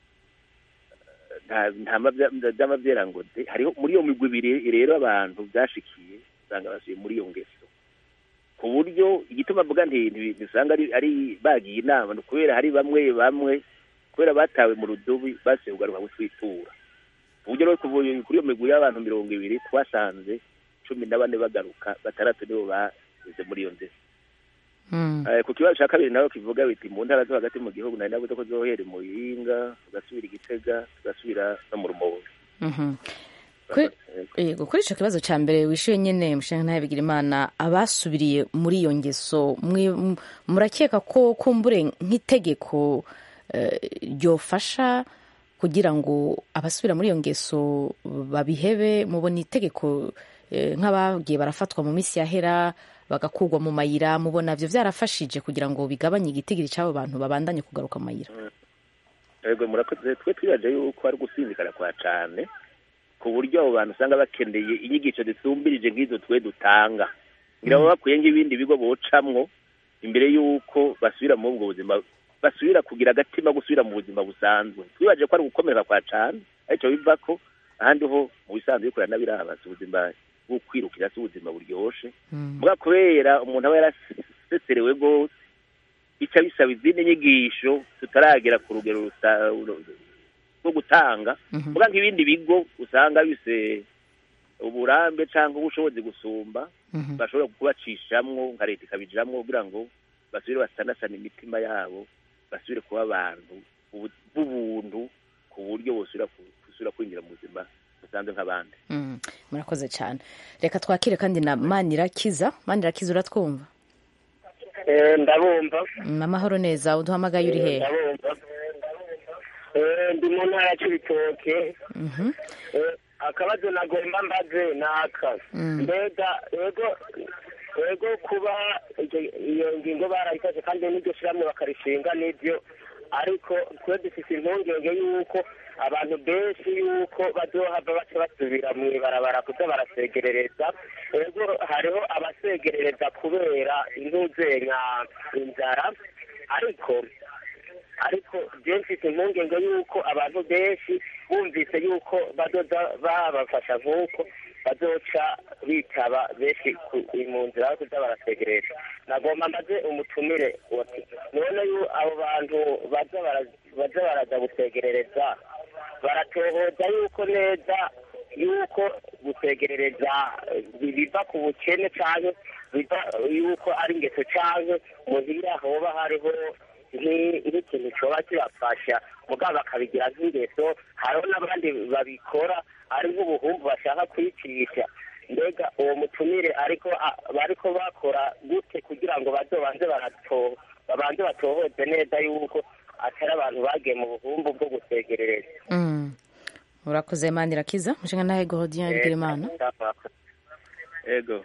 nta nta mavya- vy'amavyera ngo de hariho muri iyo migwi ibiri rero abantu vyashikiye usanga basubiye muri iyo ngeso ku buryo igituma mvuga nti nti- ntisanga ari ari bagiye inama ni kubera hari bamwe bamwe kubera batawe mu rudubi basubiye kugaruka gutwitura ku buryo rero kuva kuri iyo migwi y'abantu mirongo ibiri twasanze cumi na bane bagaruka batandatu nibo bageze muri iyo ngeso Mm. Eh, ku kibazo cya kabiri nawe kivuga biti mu ntara zo hagati mu gihugu nari navuze ko zohera mu Yinga tugasubira i Gitega tugasubira no mu Rumonge Mhm. Kuri- Yego kuri icyo kibazo cya mbere wishyuye nyine mushinga ntawe bigira imana abasubiriye muri iyo ngeso mwi- m- murakeka ko kumbure nk'itegeko eh, ryofasha kugira ngo abasubira muri iyo ngeso babihebe mubona itegeko eh, nk'abagiye barafatwa mu minsi yahera bagakurwa mu mayira mubona byo byarafashije kugira ngo bigabanye igitigiri cy'abo bantu babandanye kugaruka mu mayira yego murakoze twe twibaje yuko ari gusinzikara kwa cane ku buryo abo bantu usanga bakeneye inyigisho zisumbirije nk'izo twe dutanga ngira baba bakwiye nk'ibindi bigo bocamwo imbere y'uko basubira muri ubwo buzima basubira kugira agatima gusubira mu buzima busanzwe twibaje ko ari gukomera kwa cane aricyo biva ko ahandi ho mu bisanzwe bikorera n'abirabaza ubuzima bwo kwirukira si ubuzima buryoshe mbwa kubera umuntu aba yaraseserewe rwose bica bisaba izindi nyigisho tutaragera ku rugero rusa- rwo gutanga mbwa nk'ibindi bigo usanga bise uburambe cyangwa ubushobozi gusumba bashobora kubacishamwo nka leta ikabijamwo kugira ngo basubire basanasana imitima yabo basubire kuba abantu ubu- b'ubuntu ku buryo bosubira ku- gusubira kwinjira mu buzima busanzwe nk'abandi Mm, murakoze cyane reka twakire kandi na manirakiza manirakiza uratwumva ndabumva Mm, amahoro neza uduhamagaye uri hehe ndabumva Eh, ndi mu ntara y'ibitoke Mhm. akabazo nagomba mbaze ni aka Mm. mbega yego yego kuba iryo- iyo ngingo barayikoze kandi n'iryo shyirahamwe bakarishinga n'ibyo ariko twe dufite impungenge y'uko abantu benshi y'uko bazohava baca basubira mu ibarabara kuza barasegerereza yego hariho abasegerereza kubera intuzenya inzara ariko ariko je mfite impungenge y'uko abantu benshi bumvise y'uko bazoza babafasha nk'uko bazoca bitaba benshi ku- mu nzira yo kuza barasegereza nagomba mbaze umutumire wati none yu abo bantu baza bara- baza baraza gusegerereza baratohoza yuko neza yuko gusegerereza eh, biva ku bukene canke biva yuko ari ingeso canke muhira hoba hariho nki- nk'ikintu coba kibafasha mugabo bakabigira nk'ingeso hariho n'abandi babikora ari nk'ubuhumbu bashaka kwicisha mbega uwo mutumire ariko a- bariko bakora gute kugira ngo bazobanze barato babanze batohoze neza yuko atari abantu bagiye mu buhumbu bwo gusegerereza Mm. urakoze manirakiza mushinga ntahe gordien bigira imana ego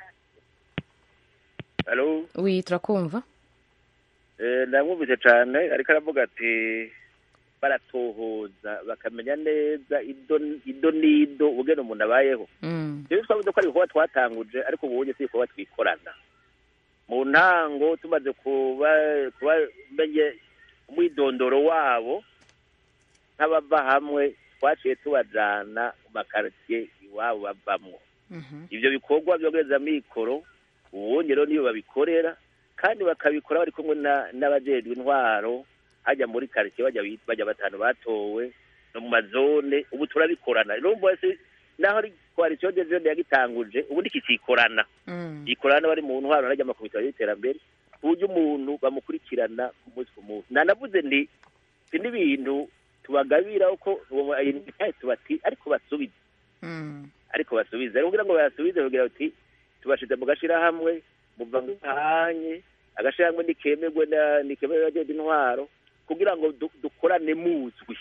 halo wi turakumva Eh, ndamwumvise cane ariko aravuga ati baratohoza bakamenya neza ido ido n'ido ubugene umuntu abayeho Mm. rero twavuze ko ari ibikorwa twatanguje ariko ubunye si ibikorwa twikorana mu ntango tumaze kuba kuba menye umwidondoro wabo nk'abava hamwe twaciye tubajana mu makaritsiye iwabo bavamwo ivyo bikorwa vyogereza mikoro ubundi rero niyo babikorera kandi bakabikora bari kumwe na- n'abajejwe intwaro hajya muri karitsiye bajya bit- bajya batanu batowe no mu mazone ubu turabikorana urumva wese naho ari koalisiyo de jone yagitanguje ubundi kikikorana ikorana bari mu ntwaro najya amakubitiro y'iterambere ku buryo umuntu bamukurikirana ku munsi ku munsi nanavuze nti si n'ibintu tubagabira uko uwo ayinitaye tubati ariko basubize ariko basubize rero kugira ngo bayasubize kugira bati tubashize mu gashirahamwe muva ngahanye agashirahamwe nikemerwe na nikemerwe n'abajejwe intwaro kugira ngo du- dukorane muzwi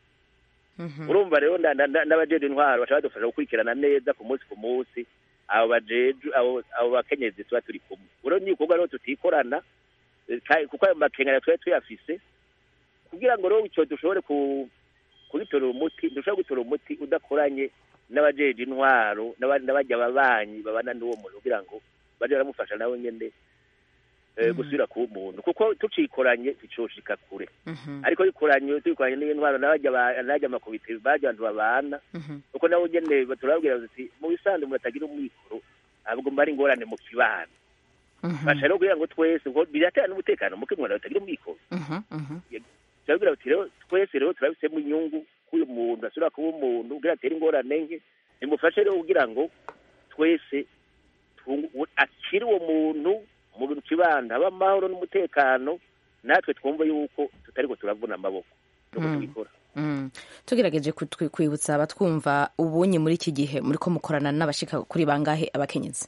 urumva rero na- na- na- n'abajejwe intwaro bashaka badufasha gukurikirana neza ku munsi ku munsi abo bajeju abo abo bakenyezi tuba turi kumwe rero ni ibikorwa rero tutikorana eh, ka- kuko ayo makengera twari tuyafise kugira ngo rero icyo dushobore ku kubitorera umuti dushobora gutora umuti udakoranye n'abajeje intwaro n'abandi n'abajya ababanyi babana n'uwo muntu kugira ngo baje baramufasha nawe nyene eh, gusubira kuba umuntu kuko tucikoranye ticoshika kure ariko bikoranye tubikoranye n'intwaro n'abajya ba- n'abajya amakubite bajya abantu babana kuko nabo nyene turababwira bati mu bisanzwe umuntu atagira umwikoro ntabwo mba ari ingorane mu kibano basha rero kugira ngo twese ngo biratera n'umutekano muke umuntu atagira umwikoro turabwira bati rero twese rero turabisemo inyungu k'uyu muntu asubira kuba umuntu kugira atere ingorane nke nimufashe rero kugira ngo twese tungu- u- akire uwo muntu mu kibanda haba amahoro n'umutekano natwe twumva yuko tutariko turavuna amaboko nuko Mm. tubikora Mm. tugerageje kutwi- kwibutsa abatwumva ubunye muri iki gihe muri ko mukorana n'abashika kuri bangahe abakenyezi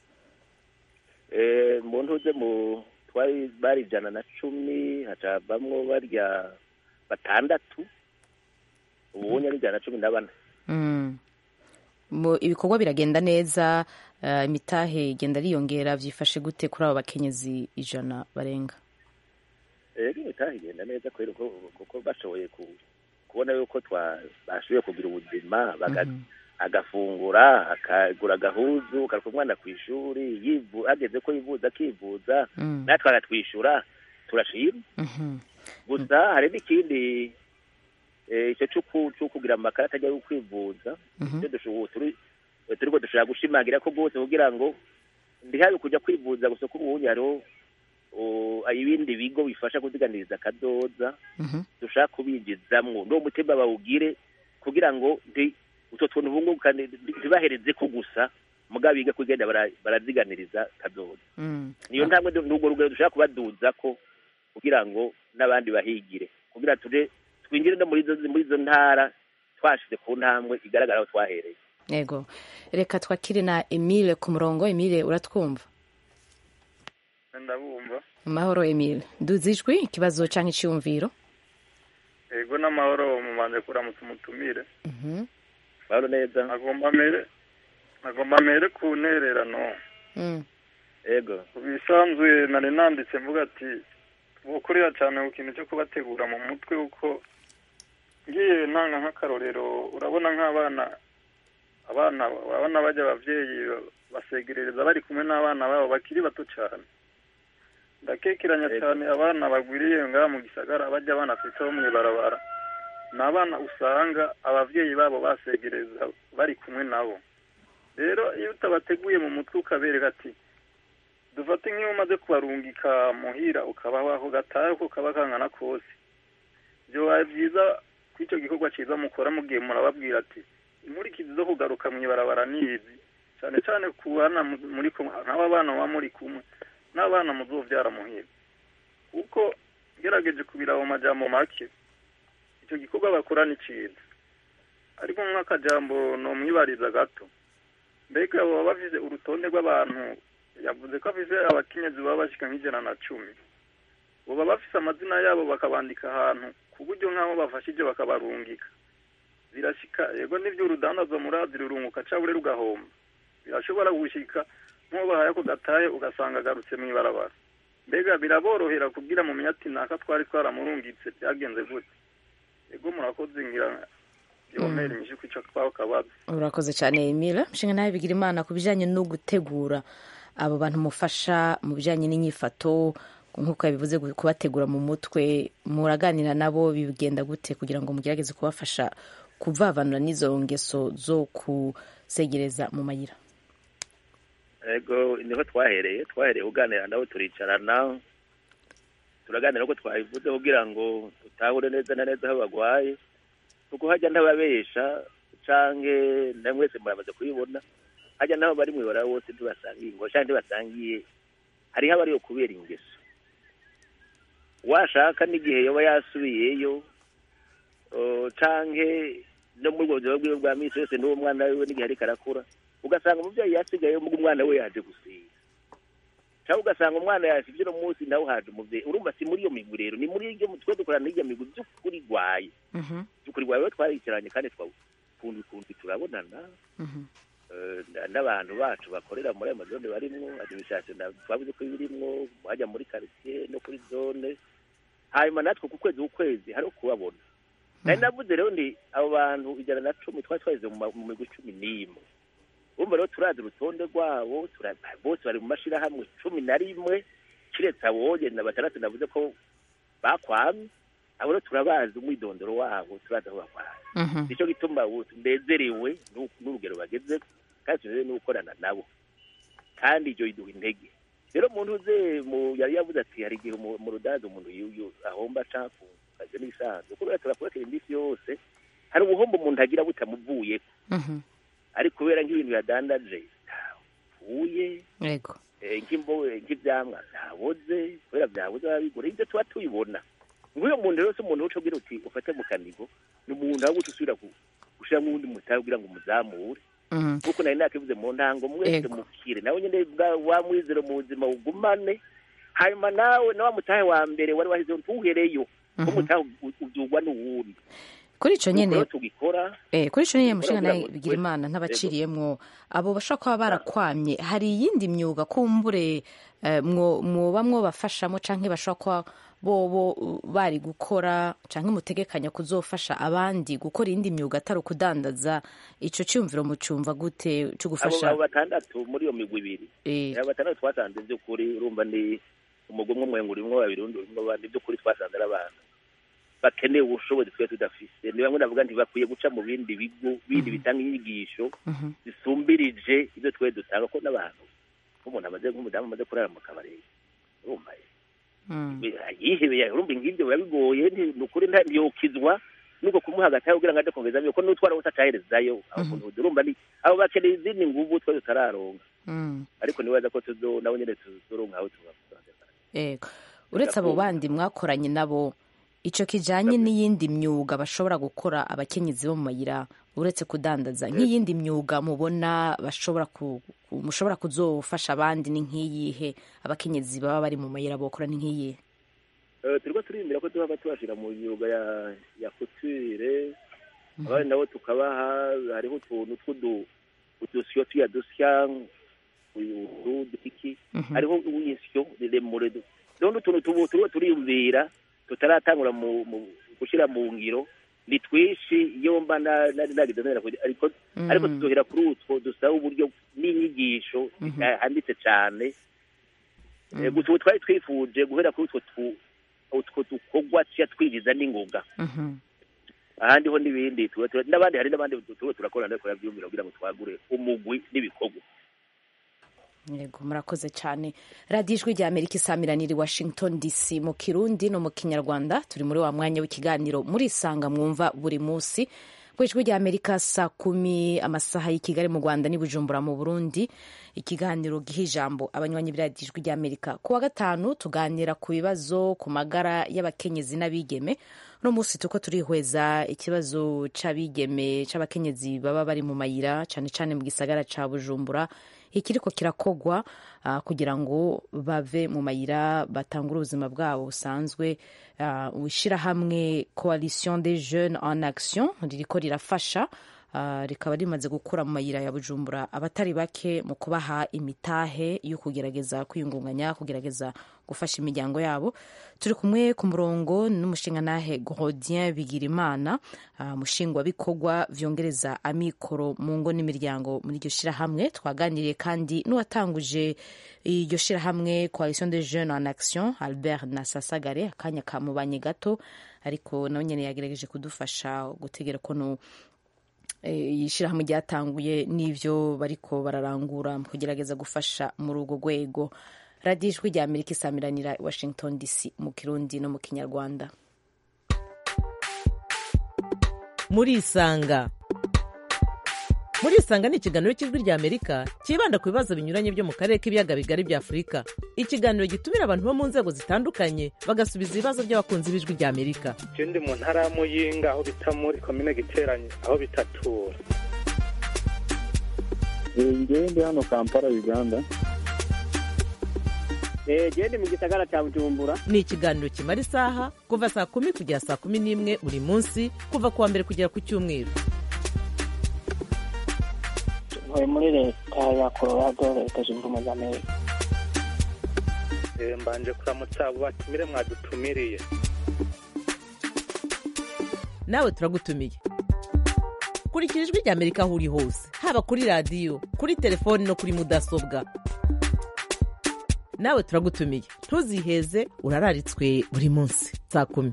Eh, mu ntuze mu twari bari ijana na cumi hacavamwo barya batandatu ubunye ari ijana na cumi na bane Mm. Mu- ibikorwa biragenda neza eh, imitahe igenda riyongera byifashe gute kuri abo bakenyezi ijana barenga ego imitahe igenda neza kubera ko kuko bashoboye ku- kubona yuko twa bashoboye kugira ubuzima baga- agafungura akagura agahuzu akaruka umwana ku ishuri yivu hageze ko yivuza akivuza Mm. natwe agatwishyura turashima Mhm. gusa hari n'ikindi eh, icyo cy'uku- cyo kugira amakarita ajya yo kwivuza Mhm. icyo dushoboye turi turiko dushobora gushimangira ko rwose kugira ngo ndihabe kujya kwivuza gusa ko ubundi hariho o, ibindi bigo bifasha kuziganiriza akadoza Mhm. dushaka kubinjizamwo n'uwo mutima bawugire kugira ngo ndi utwo tuntu bungukane ntibahereze ko gusa mugabo biga kugenda bara- baraziganiriza kadoza Mm. niyo ntambwe du- n'urwo rugero dushaka kubaduza ko kugira ngo n'abandi bahigire kugira tuje twinjire no muri izo muri izo ntara twashize ku ntambwe igaragara aho twahereye yego reka twakire na emile ku murongo emile uratwumva ndabumva amahoro emile nduzi ijwi ikibazo cyangwa icyiyumviro ego n'amahoro mumanje kuramutsa umutumire Mhm. mahoro neza agomba mere agomba mere ku ntererano Mm. ego ku bisanzwe nari nanditse mvuga ati bukurira cyane ku kintu cyo kubategura mu mutwe kuko ngiye ntanga nk'akarorero urabona nk'abana abana abana bajya ababyeyi basegerereza bari kumwe n'abana babo bakiri bato cyane ndakekeranya Ego. cyane abana bagwiriye ngaha mu gisagara bajya banafite bo mu ibarabara ni abana usanga ababyeyi babo basegereza bari kumwe nabo rero iyo utabateguye mu mutwe ukabereka ati dufate nk'iyo umaze kubarungika muhira ukabaho aho gatahe uko kaba kangana kose byobaye byiza ko icyo gikorwa cyiza mukora mugihe murababwira ati inkurikizi zo kugaruka mu ibarabara ni izi cyane cyane ku bana mu- muri kumwe nk'aba bana muba muri kumwe n'abana muzobyara muhira kuko ngerageje kubira mu majambo make icyo gikorwa bakora ni cyiza ariko nk'akajambo nomwibariza gato mbega baba bafite urutonde rw'abantu yavuze ko afite abakenyezi baba bashyika nk'ijana na cumi baba bafite amazina yabo bakabandika ahantu ku buryo nk'aho bafashije bakabarungika birashyika yego n'ibyo urudandazo murazi rurunguka cyangwa rugahomba birashobora gushyika nk'uwo bahaye ako gatahe ugasanga agarutse mu ibarabara mbega biraborohera kubwira mu ati naka twari twaramurungitse byagenze gute yego murakoze ngira yomera inyishu ku icyo twaho kabaza urakoze cyane emile nshinga nawe bigira imana ku bijyanye no gutegura abo bantu mufasha mu bijyanye n'inyifato nk'uko yabivuze gu- kubategura mu mutwe muraganira nabo bigenda gute kugira ngo mugerageze kubafasha kuvavanura n'izo ngeso zo kusegereza mu mayira ego niho twahereye twahereye kuganira nabo turicarana turaganira ko twabivuze kugira ngo tutahure neza na neza aho bagwaye kuko hajya ntababesha canke na mwese muramaze kubibona hajya n'abo bari mwibara bose ntibasangiye ngo canke ntibasangiye hariho abariyo kubera ingeso washaka n'igihe yoba yasubiyeyo o, canke no muri ubwo buzima bwiwe bwa misi yose n'uwo mwana wiwe n'igihe ariko arakura ugasanga umuvyeyi yasigayeyo muga umwana we yaje gusiga cyangwa ugasanga umwana yasivye uno munsi nawe haje umuvyeyi urumva si muri iyo migwi rero ni muri iryo twe dukorana n'iryo migwi by'ukuri rwaye by'ukuri rwaye we twaricaranye kandi twakunda ukuntu turabonana Eh, na- n'abantu bacu bakorera muri ayo mazone barimwo administration na- twavuze ko birimwo hajya muri quartier no kuri zone hanyuma natwe ku kwezi ukwezi hariho kubabona nari navuze rero ndi abo bantu ijana na cumi twari twageze mu ma- mu migwi cumi n'imwe urumva rero turazi urutonde rwabo tura- bose bari mu mashirahamwe cumi na rimwe kiretse aboye na batandatu navuze ko bakwamye abo rero turabazi umwidondoro wabo turazi aho bakwaye nicyo gituma ubu tunezerewe n'u- n'urugero bageze kandi tunezerewe no gukorana nabo kandi ibyo biduha intege rero umuntu uze mu yari yavuze ati hari igihe mu mu rudaza umuntu yu- yu- ahomba canke akazi n'ibisanzwe kubera turakurekera iminsi yose hari ubuhombo umuntu agira butamuvuyeko ariko kubera nk'ibintu yadandaje ntapfuye yego eh, nk'imbo nk'ivyamwa vyaboze kubera vyaboze barabigura ivyo tuba tubibona nk'uyo muntu rero si umuntu uca ugira uti ufate mu kanigo ni umuntu aho guca usubira ku- gushiramwo uwundi mutahe kugira ngo umuzamure kuko nari nakivuze mu ntango mwese Ego. mukire nawe nyene bwa- wa mwizero mu buzima ugumane hanyuma nawe na wa mutahe wa mbere wari wahize ntuhereyo ko mutahe u- uvyugwa n'uwundi kuri ico Nuko nyene rero tugikora Eh, kuri ico nyene mushinga kugira nawe ngo bigira imana twese- ntabaciriyemwo abo bashobora kuba barakwamye hari iyindi myuga kumbure eh, mwo- mwoba mwobafashamo canke bashobora kuba bobo uh, bari gukora canke mutegekanya kuzofasha abandi gukora iyindi myuga atari ukudandaza ico ciyumviro mucumva gute co abo gufasha abo batandatu muri iyo migwi ibiri Eh. abo batandatu twasanze by'ukuri urumva ni umugwi umwe umwenga urimwo babiri undi urimwo abandi by'ukuri twasanze ari abantu bakeneye ubushobozi twe tudafise ni bamwe navuga nti bakwiye guca mu bindi bigo bindi bitanga inyigisho zisumbirije ibyo twe dutanga ko n'abantu nk'umuntu amaze nk'umudamu amaze kurara mu kabari urumva yihebeye urumva ngibyo biba bigoye nti- ni ukuri nta- ntiyokizwa nuko kumuha agatahe kugira ngo aje kongerezamo ko n'utwara wese ataherezayo aho umuntu urumva ni abo bakeneye izindi nguvu twe tutararonka Mm. ariko nibaza ko tuzo nabo nyene tuzoronka aho tuba Ego. uretse abo bandi mwakoranye nabo ico kijanye n'iyindi myuga bashobora gukora abakenyezi bo mu mayira uretse kudandaza nk'iyindi myuga mubona bashobora ku, ku- mushobora kuzofasha abandi ni nk'iyihe abakenyezi baba bari mu mayira bokora ni nk'iyihe Eh, turiko turiyumvira ko tuhava tubashira mu myuga ya ya couture abandi nabo tukabaha hariho utuntu tw'udu udusyo tuya dusya utu dutiki hariho uwisyo riremure du- rero utuntu tubu turiho turiyumvira tutaratangura mu mu gushira mu ngiro ni twishi iyo mba na- nari nagize neza kugira- ariko Mhm. ariko tuzohera kuri utwo dusaba uburyo n'inyigisho handitse cane Eh, gusa ubu twari twifuje guhera kuri utwo tu- utwo dukorwa tuya twinjiza n'ingoga ahandi ho n'ibindi tuba tura- n'abandi hari n'abandi tuba turakorana ariko byumvira kugira ngo twagure umugwi n'ibikorwa yego murakoze cyane radiyo ijwi rya amerika isamiraniye i washington dc mu kirundi no mu kinyarwanda turi muri wa mwanya w'ikiganiro murisanga mwumva buri munsi ku ijwi rya amerika saa kumi amasaha y'i kigali mu rwanda n'i bujumbura mu burundi ikiganiro giha ijambo abanywanyi b'iradiyo ijwi rya amerika ku wa gatanu tuganira ku bibazo ku magara y'abakenyezi n'abigeme uno munsi tuko turihweza ikibazo c'abigeme c'abakenyezi baba bari mu mayira cane cane mu gisagara ca bujumbura ikiriko kirakogwa uh, kugira ngo bave mu mayira batangure ubuzima bwabo busanzwe uh, ishirahamwe coalition des jeunes en action ririko rirafasha uh, rikaba rimaze gukura mu mayira ya bujumbura abatari bake mu kubaha imitahe yo kugerageza kwiyungunganya kugerageza gufasha imiryango yabo turi kumwe ku murongo n'umushingantahe Grodien Bigirimana uh, mushingwabikorwa vyongereza amikoro mu ngo n'imiryango muri iryo shirahamwe twaganiriye kandi n'uwatanguje iryo shirahamwe Coalition des Jeunes en Action Albert Nasasagare akanya kamubanye gato ariko nawe nyene yagerageje kudufasha gutegera ko ishyirahamwe ryatanguye n'ibyo bariko bararangura mu kugerageza gufasha muri urwo rwego radiyo ijwi rya amerika isamiranira i washington dc mu kirundi no mu kinyarwanda murisanga murisanga ni ikiganiro cy'ijwi rya amerika cyibanda ku bibazo binyuranye byo mu karere k'ibiyaga bigari bya afurika ikiganiro gitumira abantu bo mu nzego zitandukanye bagasubiza ibibazo by'abakunzi b'ijwi rya amerika je ndi mu ntara ya muyinga aho bita muri komine giteranye aho bitatura ngewe ndi hano kampala uganda gende mu gisagara cya bujumbura ni ikiganiro kimara isaha kuva saa kumi kugera saa kumi n'imwe buri munsi kuva ku wa mbere kugera ku cyumweru ntuye muri leta ya colorado leta zunze ubumwe za amerika mbanje kuramutsa abo batumire mwadutumiriye nawe turagutumiye kurikira ijwi rya amerika aho uri hose haba kuri radiyo kuri telefoni no kuri mudasobwa nawe turagutumiye ntuziheze urararitswe buri munsi saa kumi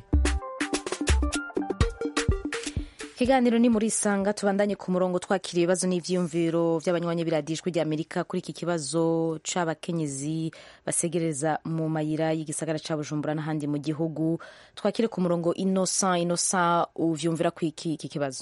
ikiganiro ni muri isanga tubandanye ku murongo twakira ibibazo n'ibyiyumviro by'abanywanyi biradijwe rya amerika kuri iki kibazo c'abakenyezi basegereza mu mayira y'igisagara ca bujumbura n'ahandi mu gihugu twakire ku murongo innocent innocent uvyumvira ku iki iki kibazo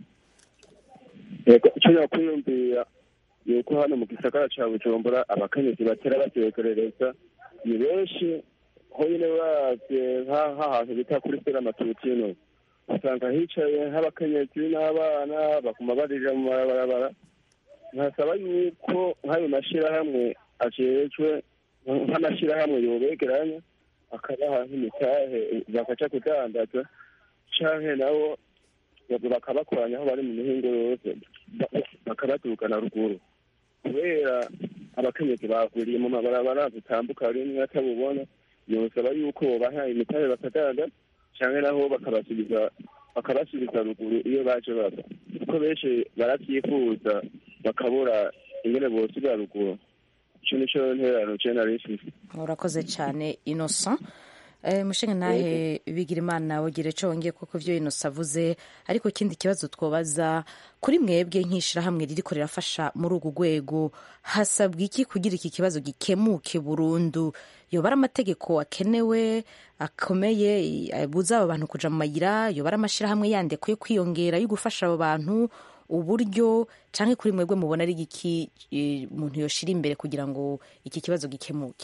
icyo yakwiyumvira ni uko hano mu gisagara ca bujumbura abakenyezi batera batekerereza ni benshi honyine baravye nk'ahantu bita kuri sera matutino usanga hicaye nk'abakenyezi n'abana bakuma barija mu mabarabara nkasaba yuko nk'ayo mashyirahamwe ajejwe nk'amashyirahamwe yobegeranya akabaha nk'imitahe bakaca kudandaza canke nabo bakabakoranya aho bari mu mihingo yose bakabaturukana ruguru kubera abakenyezi bagwiriye mu mabarabara zitambuka rimwe atabubona yosaba yuko bobaha imitahe bakadandaza cyangwa naho bakabasubiza bakabasubiza ruguru iyo baje bava kuko benshi barabyifuza bakabura ingene bosubira ruguru ico nico nterano je nari mfise urakoze cyane innocent Eh, mushinga nahe bigira imana wogere co wongeye kuko ivyo innocent avuze ariko ikindi kibazo twobaza kuri mwebwe nk'ishirahamwe ririko rirafasha muri urwo rwego hasabwa iki kugira iki kibazo gikemuke burundu yoba ari amategeko akenewe akomeye abuza abo bantu kuja mu mayira yoba ari amashirahamwe yandi akwiye kwiyongera yo gufasha abo bantu uburyo canke kuri mwebwe mubona ari igiki eh, umuntu yoshira imbere kugira ngo iki kibazo gikemuke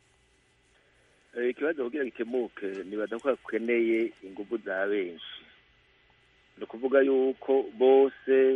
ikibazo kugira gikemuke nibaza ko hakeneye ingufu za benshi ni ukuvuga yuko bose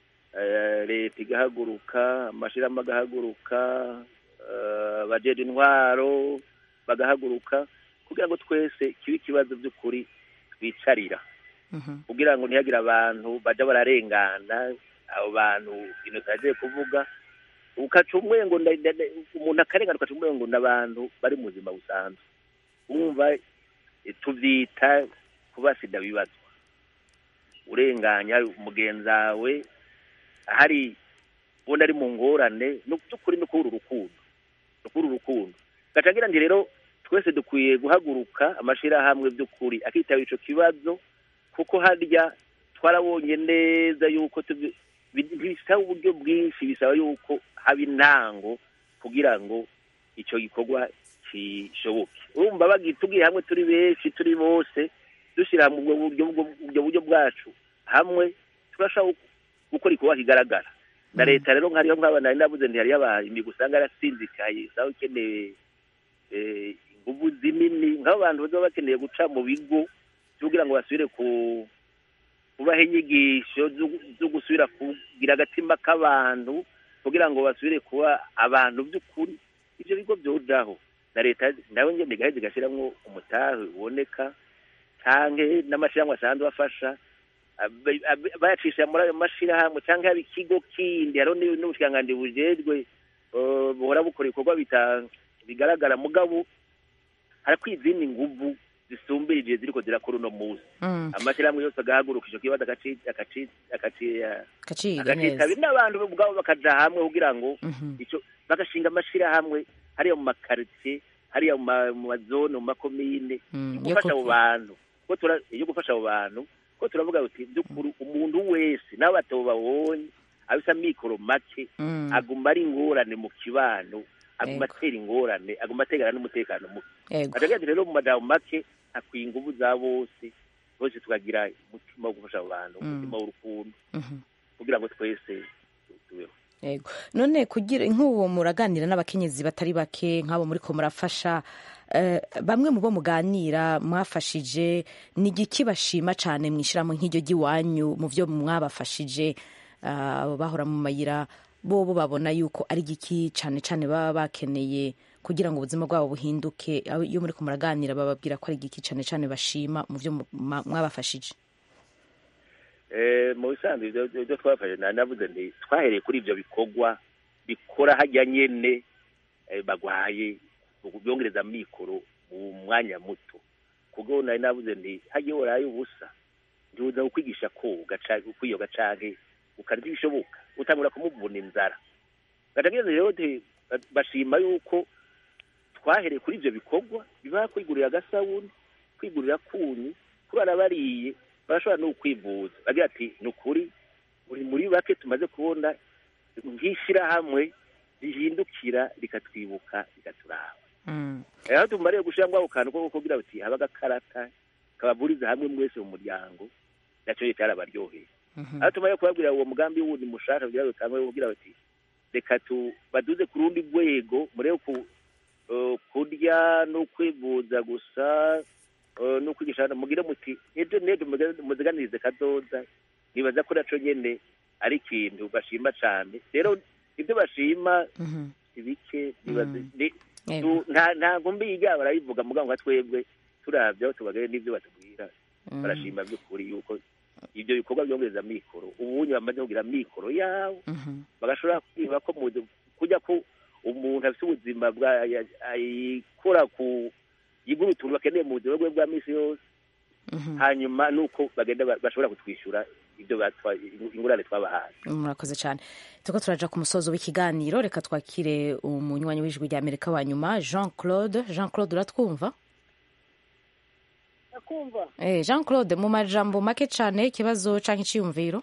leta igahaguruka amashyirahamwe agahaguruka abajejwe intwaro bagahaguruka kugira ngo twese kibe ikibazo by'ukuri twicarira kugira ngo ntihagire abantu bajya bararengana abo bantu ibintu tutagiye kuvuga ukaca umwengo umuntu akarengana ukaca umwengo n'abantu bari mu buzima busanzwe wumva tubyita kuba sida bibazwa urenganya umugenzi wawe hari ubona ari mu ngorane by'ukuri no kubura urukundo no kubura urukundo gaca ngira nti rero twese dukwiye guhaguruka amashyirahamwe by'ukuri akitabira icyo kibazo kuko harya twarabonye neza yuko bisaba uburyo bwinshi bisaba yuko haba intango kugira ngo icyo gikorwa kishoboke urumva bagitugiye hamwe turi benshi turi bose dushyira hamwe ubwo buryo bwacu hamwe turashobora gukora igikorwa kigaragara na leta rero nk'ariyo nk'aba nari nabuze ntihariyo imigwi usanga yarasinzikaye usanga ukeneye ingufu zinini nk'abo bantu baba bakeneye guca mu bigo kugira ngo basubire ku kubaha inyigisho zo gusubira kugira agatima k'abantu kugira ngo basubire kuba abantu by'ukuri ibyo bigo byojaho na leta nawe ngende igaheza igashyiramo umutahe uboneka cyangwa n'amashyirahamwe asanzwe afasha bayacisha muri ayo mashyirahamwe cyangwa yaba ikigo kindi hariho n'ubushikiranganji bujejwe buhora bukora ibikorwa bigaragara mugabo harakwiye izindi nguvu zisumbirije ziriko zirakora uno munsi amashyirahamwe yose agahaguruka ico kibazo akacitaba n'abantu ubwabo bakaja hamwe kugira ngo ico bagashinga amashirahamwe hariya mu makaritsiye hariya mu mazone mu makomine yo gufasha abo bantu yo gufasha abo bantu ko turavuga uti by'ukuri umuntu wese n'abo batabo babonye abisa mikoro make Mm. aguma ari ingorane mu kibano aguma Yego. atera ingorane aguma ategana n'umutekano muke Yego. akagira ati rero mu majambo make hakwiye ingufu za bose bose tukagira umutima wo gufasha abo bantu Mm. umutima w'urukundo Mhm. kugira ngo twese tubeho Yego. none kugira nk'uwo muraganira n'abakenyezi batari bake nk'abo muri ko murafasha eh, bamwe mu bo muganira mwafashije ni igiki bashima cyane mwishyiramo nk'iryo ry'iwanyu mu byo mwabafashije ah, abo bahora mu mayira bo bo babona yuko ari igiki cyane cyane baba bakeneye kugira ngo ubuzima bwabo buhinduke Abo- iyo muri ko muraganira bababwira ko ari igiki cyane cyane bashima mu byo mu- ma- mwabafashije Eh, mu bisanzwe ibyo ibyo twafashe na navuze nti twahereye kuri ibyo bikorwa bikora hajya nyene eh, bagwaye byongereza mikoro mu mwanya muto kuko nari navuze nti hajya waraye ubusa ntibuza kukwigisha koga canke kwiyoga canke ukarya ibishoboka utangura kumuvuna inzara gatageze rero nti bashima yuko twahereye kuri ibyo bikorwa biba kwigurira agasabuni kwigurira kunyu kurara bariye barashobora no kwivuza bagira ati ni ukuri uri muri bake tumaze kubona nk'ishyirahamwe rihindukira rikatwibuka rikaturaba rero tumariye gushyiramo ako kantu ko kugira bati haba agakarata kabavuriza hamwe mwese mu muryango nacyo cyarabaryoheye aho tumariye kubabwira uwo mugambi wundi mushaka kugira ngo utangwe kugira bati reka tu baduze ku rundi rwego murebe ku eh, kurya no kwivuza gusa eh, no kwigisha mugire muti ejo n'ejo muze- muziganirize kazoza nibaza ko naco nyene ari ikintu bashima cane rero ibyo bashima si bike nibaza ni- Yego. tu- nta ntabwo mbiga barabivuga mugabo nka twebwe turavye aho tubagere n'ivyo batubwira Mm. barashima by'ukuri yuko ibyo bikorwa byongereza mikoro ubunye bamaze kugira mikoro yabo bagashobora kwiba ko mu kujya ko umuntu afite ubuzima bwa ya- ayikora ku yigura utuntu bakeneye mu buzima bwe bwa minsi yose hanyuma nuko bagenda ba- bashobora kutwishyura ibyo batwa- ingurane twabahaye murakoze cyane turiko turaja ku musozo w'ikiganiro reka twakire umunywanyi w'ijwi rya amerika wa nyuma jean claude jean claude uratwumva ndakumva eh, jean claude mu majambo make cyane ikibazo canke iciyumviro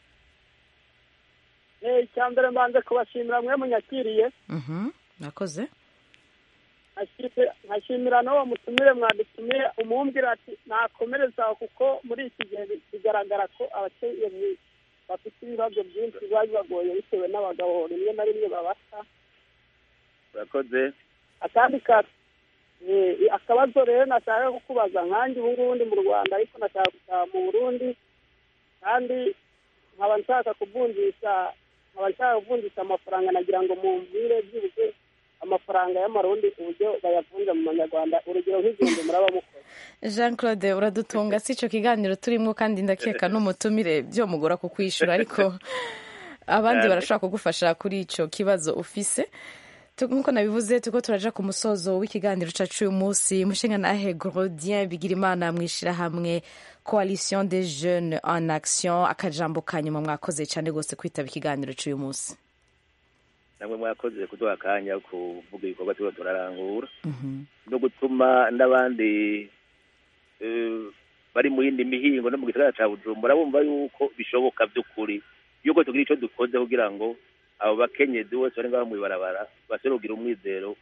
Eh, icya mbere mbanze kubashimira mwe munyakiriye Mhm, murakoze Nkashimira- nkashimira n'uwo mutumire mwadutumiye umumbwira ati nakomereza aho kuko muri iki gihe bi- bigaragara ko abakenyezi bafite ibibazo byinshi biba bibagoye bitewe n'abagabo rimwe na rimwe babata urakoze akandi ka eh, akabazo rero nashaka kukubaza nkanjye ubu ngubu ndi mu rwanda ariko nashaka gutaha mu burundi kandi nkaba nshaka kuvunjisha nkaba nshaka kuvunjisha amafaranga nagira ngo mumbwire byibuze amafaranga y'amarundi uburyo bayavunja mu manyarwanda urugero nk'igihumbi muraba mukora jean claude uradutunga si ico kiganiro turimo kandi ndakeka n'umutumire byomugora kukwishura ariko abandi Cyane. barashobora kugufasha kuri ico kibazo ufise Tu- nk'uko nabivuze turiko turaja ku musozo w'ikiganiro cacu uyu munsi mushinga nahe grodien bigirimana mwishirahamwe coalition des jeunes en action akajambo ka nyuma mwakoze cyane rwose kwitaba ikiganiro c'uyu munsi namwe mwakoze kuduha akanya ko kuvuga ibikorwa turiko turarangura no gutuma n'abandi eh, bari mu yindi mihingo no mu gisagara ca bujumbura bumva yuko bishoboka by'ukuri yuko tugira ico dukoze kugira ngo abo bakenyezi bose bari ngaho mw'ibarabara bashobore kugira umwizero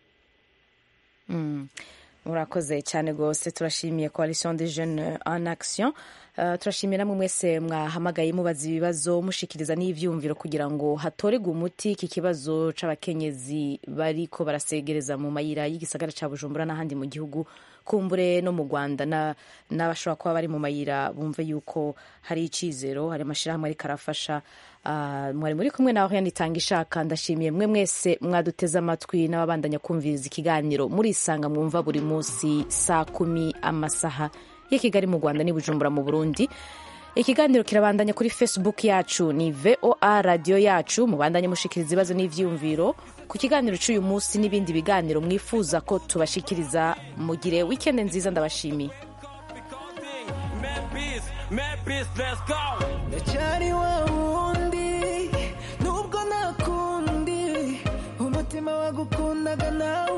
Mm. murakoze cyane rwose turashimiye coalition des jeunes en action Uh, turashimiye namwe mwese mwahamagaye mubaza ibibazo mushikiriza n'ivyumviro kugira ngo hatorerwe umuti iki kibazo c'abakenyezi bariko barasegereza mu mayira y'igisagara ca bujumbura n'ahandi mu gihugu kumbure no mu rwanda na- n'abashobora kuba bari mu mayira bumve yuko hari icizero hari amashirahamwe ariko arafasha Uh, mwari muri kumwe nawe yanitanga ishaka ndashimiye mwe mwese mwaduteze amatwi n'ababandanya kumviriza ikiganiro murisanga mwumva buri munsi saa kumi amasaha y'i kigali mu rwanda n'i bujumbura mu burundi ikiganiro kirabandanya kuri facebook yacu ni voa radiyo yacu mubandanye mushikiriza ibibazo n'ivyiyumviro ku kiganiro cy'uyu munsi n'ibindi biganiro mwifuza ko tubashikiriza mugire wikende nziza ndabashimiye ndacyari wa wundi nubwo nta kundi umutima wagukundaga nawe